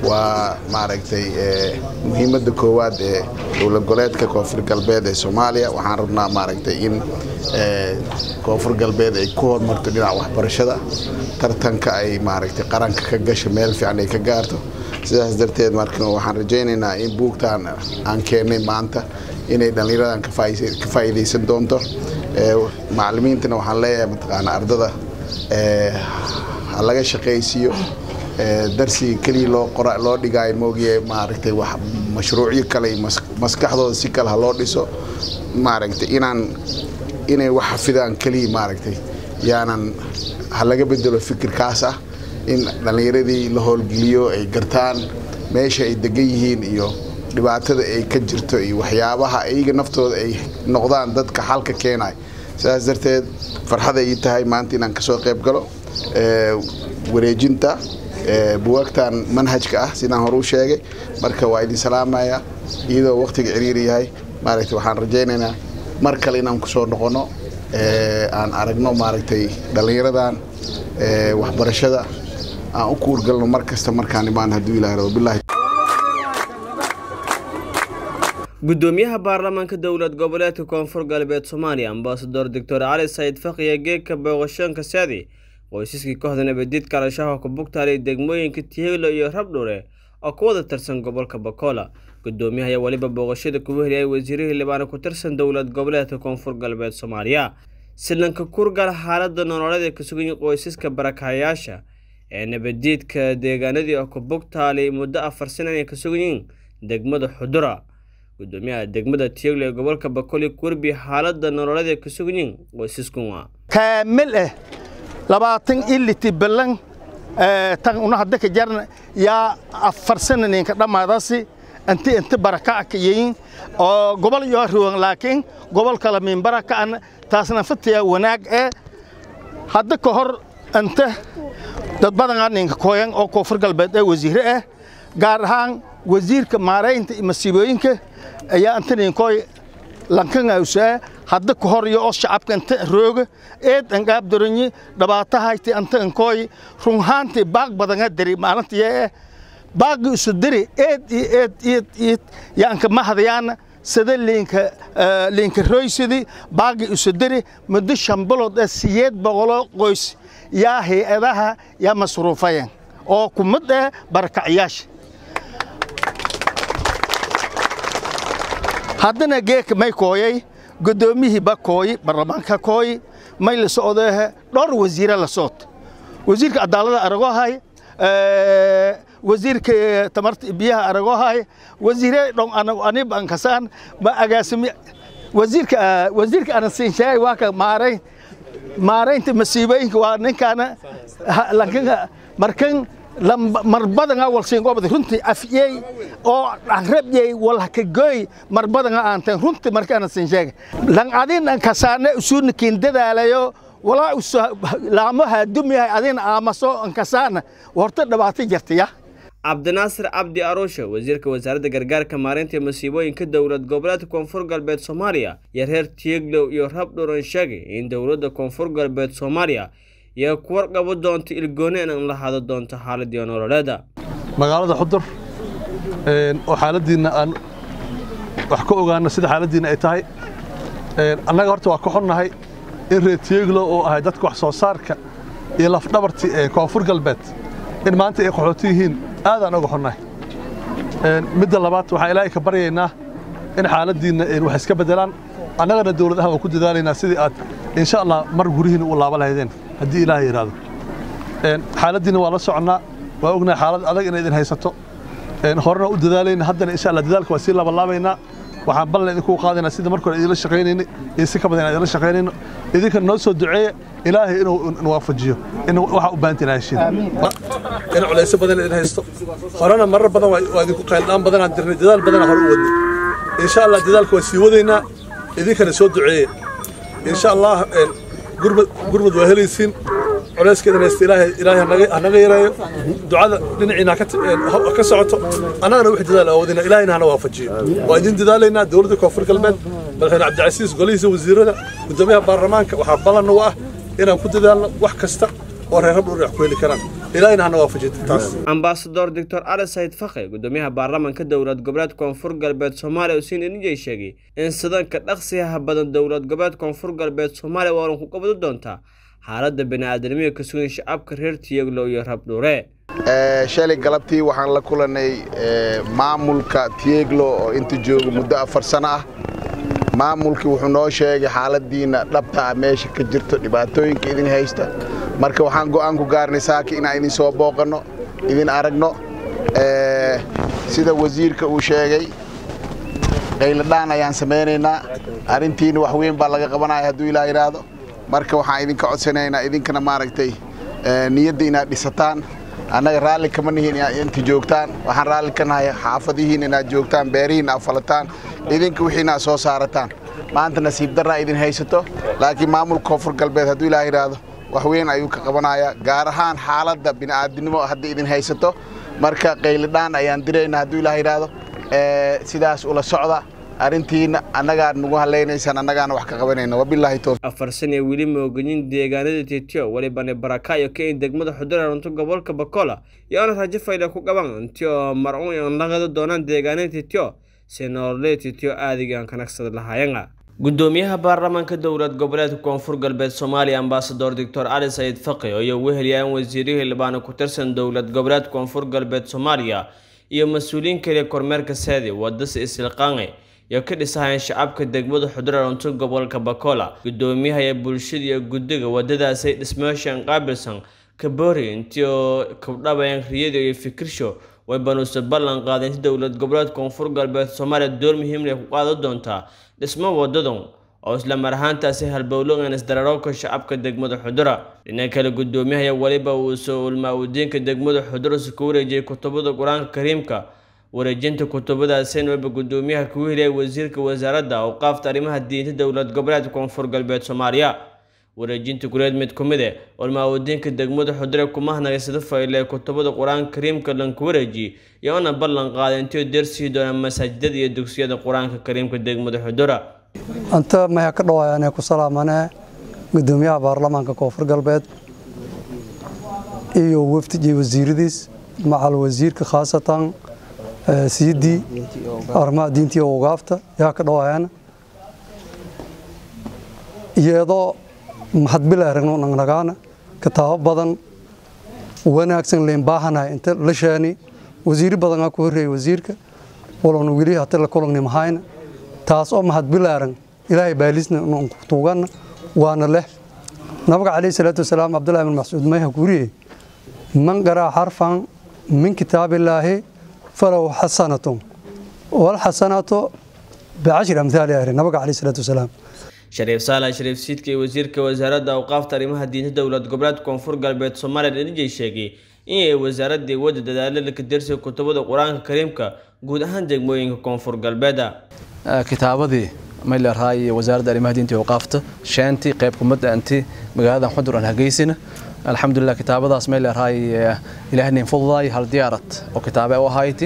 waa maaragtay muhiimadda koowaad ee dowlad goleedka koonfur galbeed ee soomaaliya waxaan rabnaa maaragtay in koonfur galbeed ay ku horumarto dhinaca waxbarashada tartanka ay maaragtay qaranka ka gasho meel fiican ay ka gaarto sidaas darteed marka waxaan rajaynaynaa in buugtaan aan keennay maanta inay dhallinyaradan ka faa'iidaysan doonto macallimiintana waxaan leeyahay mataqaana ardada ha laga shaqaysiiyo darsiga keliya loo qora loo dhigaayo moogiye maaragtay wax mashruucyo kale iyo maskaxdooda si kale ha loo dhiso maaragtay inaan inay wax xafidaan keliya maaragtay yaanan ha laga bedelo fikirkaas ah in dhallinyaradii la howlgeliyo ay gartaan meesha ay degan yihiin iyo dhibaatada ay ka jirto iyo waxyaabaha iyaga naftooda ay noqdaan dadka xalka keenaya sidaas darteed farxaday ii tahay maanta inaan kasoo qayb galo wareejinta buwaagtan manhajka ah sidaan hore u sheegay marka waa idin salaamaya iyadoo waqtiga ciriiri yahay maaragtay waxaan rajaynaynaa mar kale inaan kusoo noqono aan aragno maaragtay dhallinyaradan waxbarashada aan u kuurgalno mar kasta markaan imaan hadduu ilaah rabo billahi gudoomiyaha baarlamaanka dowlad goboleedka koonfur galbeed soomaaliya ambasador doctor cali sayid faqiya geegka booqashoonka saadi qoysaskii kooxda nabadiidka al-shabaab ku bugtaalay degmooyinka tiheglo iyo rabdhure oo ku wada tirsan gobolka bakola gudoomiyaha ayaa weliba booqashada kugu heliyay wasiirihii libaana ku tirsan dowlad goboleedka koonfur galbeed soomaaliya silanka kurgal xaalada nololeed ee ka sugan qoysaska barakacayaasha ee nabadiidka deegaanadii oo ku bugtaalay muddo afar sana ay ka sugan yihiin degmada xudura gudoomiyaha degmada tiyeglo ee gobolka bakoli kurbi xaalada nololeed ee ka sugan yihiin qoysaskunwa kaamil ah labaatan iliti balan tan una hadda ka jarna yaa afar sana ninka dhammaadasi inti inti barakac ka yihiin oo gobol yoo ruwan laakiin gobol kala min barakacna taasna fatiya wanaag ee hadda ka hor inta dad badanaa ninka kooyan oo koonfur galbeed ee wasiire ah gaar ahaan wasiirka maaraynta iyo masiibooyinka ayaa inta ninkooy lankangausaa hadda ka hor iyo oo shacabka inta rooga eed angaab doranyi dhabaatahayti anta inkooy runhaantii baaq badanga dari maalintii ee baaqi isu diri eed iyo eed eed eed yaanka mahadayaana sida liinka liinka roysidi baaqi isu diri muddo shan bilood ee siyeed boqolo qoys yaa hay-adaha yaa masruufayan oo kumid eh barakacyaasha haddana geeka may kooyay guddoomiyihii ba kooyi baarlamaanka kooyi may la socdeehe dhowr wasiire la socod wasiirka cadaalada aragoo hay wasiirka tamarta biyaha aragoo hay wasiire dhon anib ankasaan ma agaasimi wasiirka wasiirka ana siin sheegay waa ka maarayn maaraynta masiibooyinka waa ninkaana lankan markan marbadanga walsiin gobada runtii afyey oo rabyey walhakagoy marbadanga aanteen runtii markaana siin sheegay lan adin ankasaane usuuna kiin dadaalayo walaa laamo haadumiyahay adin aamaso ankasaana horta dhibaato jirtaya cabdinaasir cabdi aruushe wasiirka wasaaradda gargaarka maareynta masiibooyinka dowlad goboleedka koonfur galbeed soomaaliya iyo reer tieglow iyo rabdhuran sheegay in dowladda koonfur galbeed soomaaliya iyo ku warqabo doonta ilgooneen an la hado doonto xaaladii nololeeda magaalada xudur oo xaaladiinna aan wax ka ogaano sida xaaladiinna ay tahay annaga horta waa ka xunnahay in reer tieglo oo ahay dadka wax soo saarka iyo lafdhabartii ee koonfur galbeed in maanta ay qaxooti yihiin aadaan oga xunnahay midda labaad waxaan ilaahay ka baryaynaa in xaaladiinna wax iska beddelaan annagana dowladaha waan ku dadaalaynaa sidii aad insha allah mar gurihiina u laaba lahaydeen haddii ilaahay yidhaahdo xaaladiinna waa la soconnaa waa ognahay xaalad adag inay idin haysato horena u dadaalayna haddana insha allah dadaalka waa sii labalaabaynaa waxaan ballan idinku qaadaynaa sida marka hore idinla shaqaynayna iyo si ka badan idinla shaqaynayno idinka noo soo duceeya ilaahay inuu waafajiyo in waxa u baahantiin heshiin in culayso badan idin haysto horena marar badan waa idinku qayldhaan badanaan dirnay dadaal badanaa hore u wadnay insha allah dadaalka waa sii wadaynaa idinkana soo duceeya insha allah gurmud waa helaysiin culayskeedana haysta ilaahay hanaga yareeyo ducada dhinaciina ka socoto annagana wix dadaal awoodina ilaahayna hana waafajiyo waa idin dadaalaynaa dowladda koonfur galbeed madaxweyne cabdicasiis golihiisa wasiirada gudoomiyaha baarlamaanka waxaa ballan u ah inaan ku dadaalno wax kasta oo reer habdhuur wax ku heli karaan ilaahina hana waafajiyo taas ambasador doctor ali sayid fakhi gudoomiyaha baarlamaanka dowlad goboleed koonfur galbeed soomaaliya usiin enijay sheegay in sidanka dhaqsiyaha badan dowlad goboleed koonfur galbeed soomaaliya waalan ku qabadi doontaa xaaladda bini'aadanimada ka sugan shacabka reer tiyaglo iyo rabdhuure shalay galabtii waxaan la kulanay maamulka tieglo oo inta jooga muddo afar sano ah maamulkii wuxuu noo sheegay xaaladiina dhabta ah meesha ka jirto dhibaatooyinka idin haysta marka waxaan go'aan ku gaarnay saaki inaan idin soo booqanno idin aragno sida wasiirka uu sheegay qayladhaan ayaan samaynaynaa arrintiina wax weyn baa laga qabanaya hadduu ilaa yidhaahdo marka waxaan idinka codsanaynaa idinkana maaragtay niyadda inaad dhisataan annaga raalli kama nihin inaad inta joogtaan waxaan raalli ka nahay xaafadihiin inaad joogtaan beerihiin aad falataan idinka wixiina aad soo saarataan maanta nasiib darraa idin haysato laakiin maamulka koonfur galbeed hadduu ilaa yidhaahdo wax weyn ayuu ka qabanayaa gaar ahaan xaaladda bini'aadinimo hadda idin haysato marka qaylidhaan ayaan diraynaa hadduu ilaa yidhaahdo sidaas ula socda arrintiina annagaa nagu hallaynaysaan annagaana wax ka qabanayna wabilaahi towfiiq afar san ee weli mooganin deegaanada tetio walibane barakayo ka in degmada xudura runto gobolka bakola iyo-ana rajo fayle ku qaban intii oo marcuun aan laqada doonaan deegaanada tetio si nololee tetio aadiga aan kanagsada lahaayana gudoomiyaha baarlamaanka dowlad goboleedka koonfur galbeed soomaaliya ambasador doctor ali sayid faqi iyo weheliyaan wasiirihii libaana ku tirsan dowlad goboleed koonfur galbeed soomaaliya iyo mas-uuliyiin kale kormeerka saadi wadase isilqaange iyo ka dhisahayeen shacabka degmada xudura runto gobolka bakola gudoomiyaha ee bulshada iyo guddiga wadadaasay dhismeeshan qaabilsan kaboori intii oo kabdhabayaan riyada iyo fikirsho way banuuse ballan qaadeen si dowlad goboleed koonfur galbeed soomaaliya door muhiimleh ku qaadan doontaa dhismo wadadan oo isla mar ahaantaasi halbowlogan isdararoobka shacabka degmada xudura dhinaca kale gudoomiyaha weliba uu soo ulmaa-udiinka degmada xudura si ku wareejiyay kutubada qur-aanka kariimka wareejinta kutubadaaseen weliba gudoomiyaha ku heliyay wasiirka wasaaradda awqaafta arrimaha diinta dowlad goboleedka koonfur galbeed soomaaliya wareejinta guleed mid ku mid e ulmaa-udiinka degmada xudure kuma hanaga sida fayle ee kutubada qur-aanka kariimka lanku wareejiyey iyo una ballan qaaday intii deersii doonaan masaajidada iyo dugsiyada qur-aanka kariimka degmada xudura anta maya ka dhawaayaan ku salaamane gudoomiyaha baarlamaanka koonfur galbeed iyo wafdi wasiiradiis macal wasiirka khaasatan siidii arrimaha diintii oo ugaafta yaa ka dhawaayaan iyadoo maxadbil aragno nagnagaana kitaabo badan wanaagsan leen baahanahay inta la sheeni wasiiri badan ku horreeyay wasiirka walowna weli hata la kulagni mahayna taas oo mahadbil arag ilaahay baalisna tuuganna waana leh nabiga calayhi salaatu wasalaam cabdullahi bin mascuud mayha kuuriyey man qaraa xarfan min kitaabillaahi فله حسنة والحسنة بعشر أمثال أهل نبقى عليه الصلاة والسلام shariif saalax shariif siidka iyo wasiirka wasaaradda awqaafta arrimaha diinta dowlad goboleed koonfur galbeed soomaaliya dhanijay sheegay inay wasaaradii wadda dadaalada ka dirsiga kutubada qur-aanka kariimka guud ahaan degmooyinka koonfur galbeeda kitaabadii mayleerahay wasaaradda arrimaha diinta iyo awqaafta sheentii qayb kumada anti magaaladan xudur aan hageysina alxamdulilah kitaabadaas may leerahay ilaahnin fududaay hal diyaarad oo kitaabe u ahayti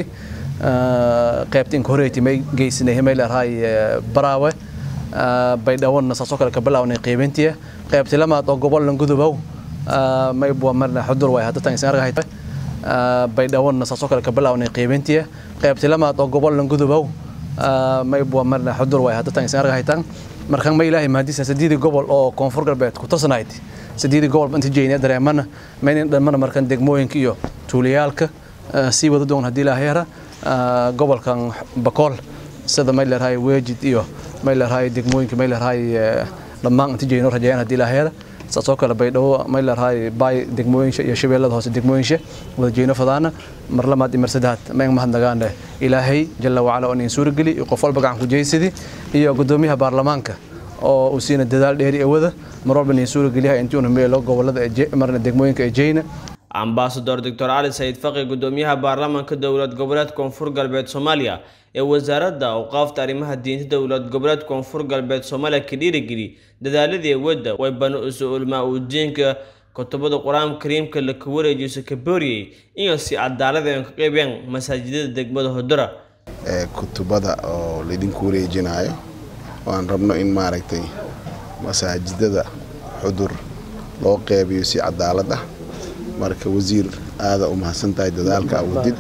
qaybta inka horeyti may geysinay may leerahay baraawe baydhawana saasoo kale ka bilawnay qiibintiya qaybti lamaad oo gobol gudubow may bua marna xudur way hadda tan isan argahay baydhawana saasoo kale ka bilawnay qiibintiya qaybti lamaad oo gobol gudubow may bua marna xudur way hadda tan isan argahay tan markan may ilaahay mahadisa sideedii gobol oo koonfur galbeed ku tarsanayd sideedii gobol inta jeynaya dareemana maynan dhamana markan degmooyinka iyo tuulayaalka sii wada doon haddii ilaahay hera gobolkan bakool sida may leerahay weejid iyo may leerahay degmooyinka may leerahay dhammaan inta jeyno rajayaan haddii ilaahay hera saasoo kale baydhabo may leerahay baay degmooyinsha iyo shabeellada hoose degmooyinsha wada jeyno fadaana mar lamaad iyo mar saddexaad mayn mahadnagaane ilaahay jalla wacala oo nin suurageli iyo qof walba gacan ku jeysadi iyo gudoomiyaha baarlamaanka oo uu siina dadaal dheeri awada mar walba nin suurageliyaha intii una meelo gobolada marna degmooyinka ee jeyna ambasador doctor cali sayid faqi gudoomiyaha baarlamaanka dowlad goboleed koonfur galbeed soomaaliya ee wasaaradda awqaafta arrimaha diinta dowlad goboleed koonfur galbeed soomaaliya ka dhiirigeli dadaaladii wadda way bana usu ulmaa udiinka kutubada qur-aanka kariimka la ka wareejiso ka booriyey inay si cadaalad ay ka qaybeen masaajidada degmada hodura kutubada oo laydinku wareejinayo waan rabno in maaragtay masaajidada xudur loo qeybiyo si cadaalad ah marka wasiir aada u mahadsan tahay dadaalka awoodid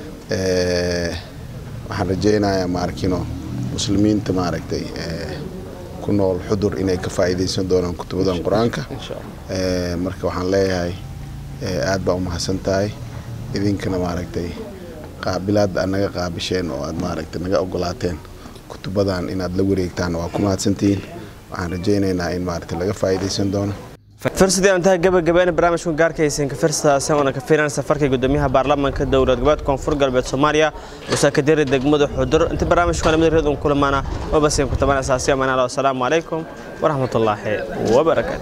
waxaan rajaynayaa maarkino muslimiinta maaragtay ku nool xudur inay ka faa'iidaysan doonaan kutubadan qur-aanka marka waxaan leeyahay aad baa u mahadsan tahay idinkana maaragtay qaabilaadda aad naga qaabisheen oo aad maaragtay naga ogolaateen kutubadan inaad la wareegtaan waa ku mahadsantihiin waxaan rajaynaynaa in maaragtay laga faa'iidaysan doono firsadii aan tahay gabagabeena barnaamijka gaarkaysan ka firsadaasi oona ka fiiran safarka gudoomiyaha baarlamaanka dowlad goboleedka koonfur galbeed soomaaliya muuse kadiri degmada xudur inta barnaamijka lamada reed un kulamaana oo basiin ku taban asaasiya manalo asalaamu calaykum waraxmatullaahi wabarakaatu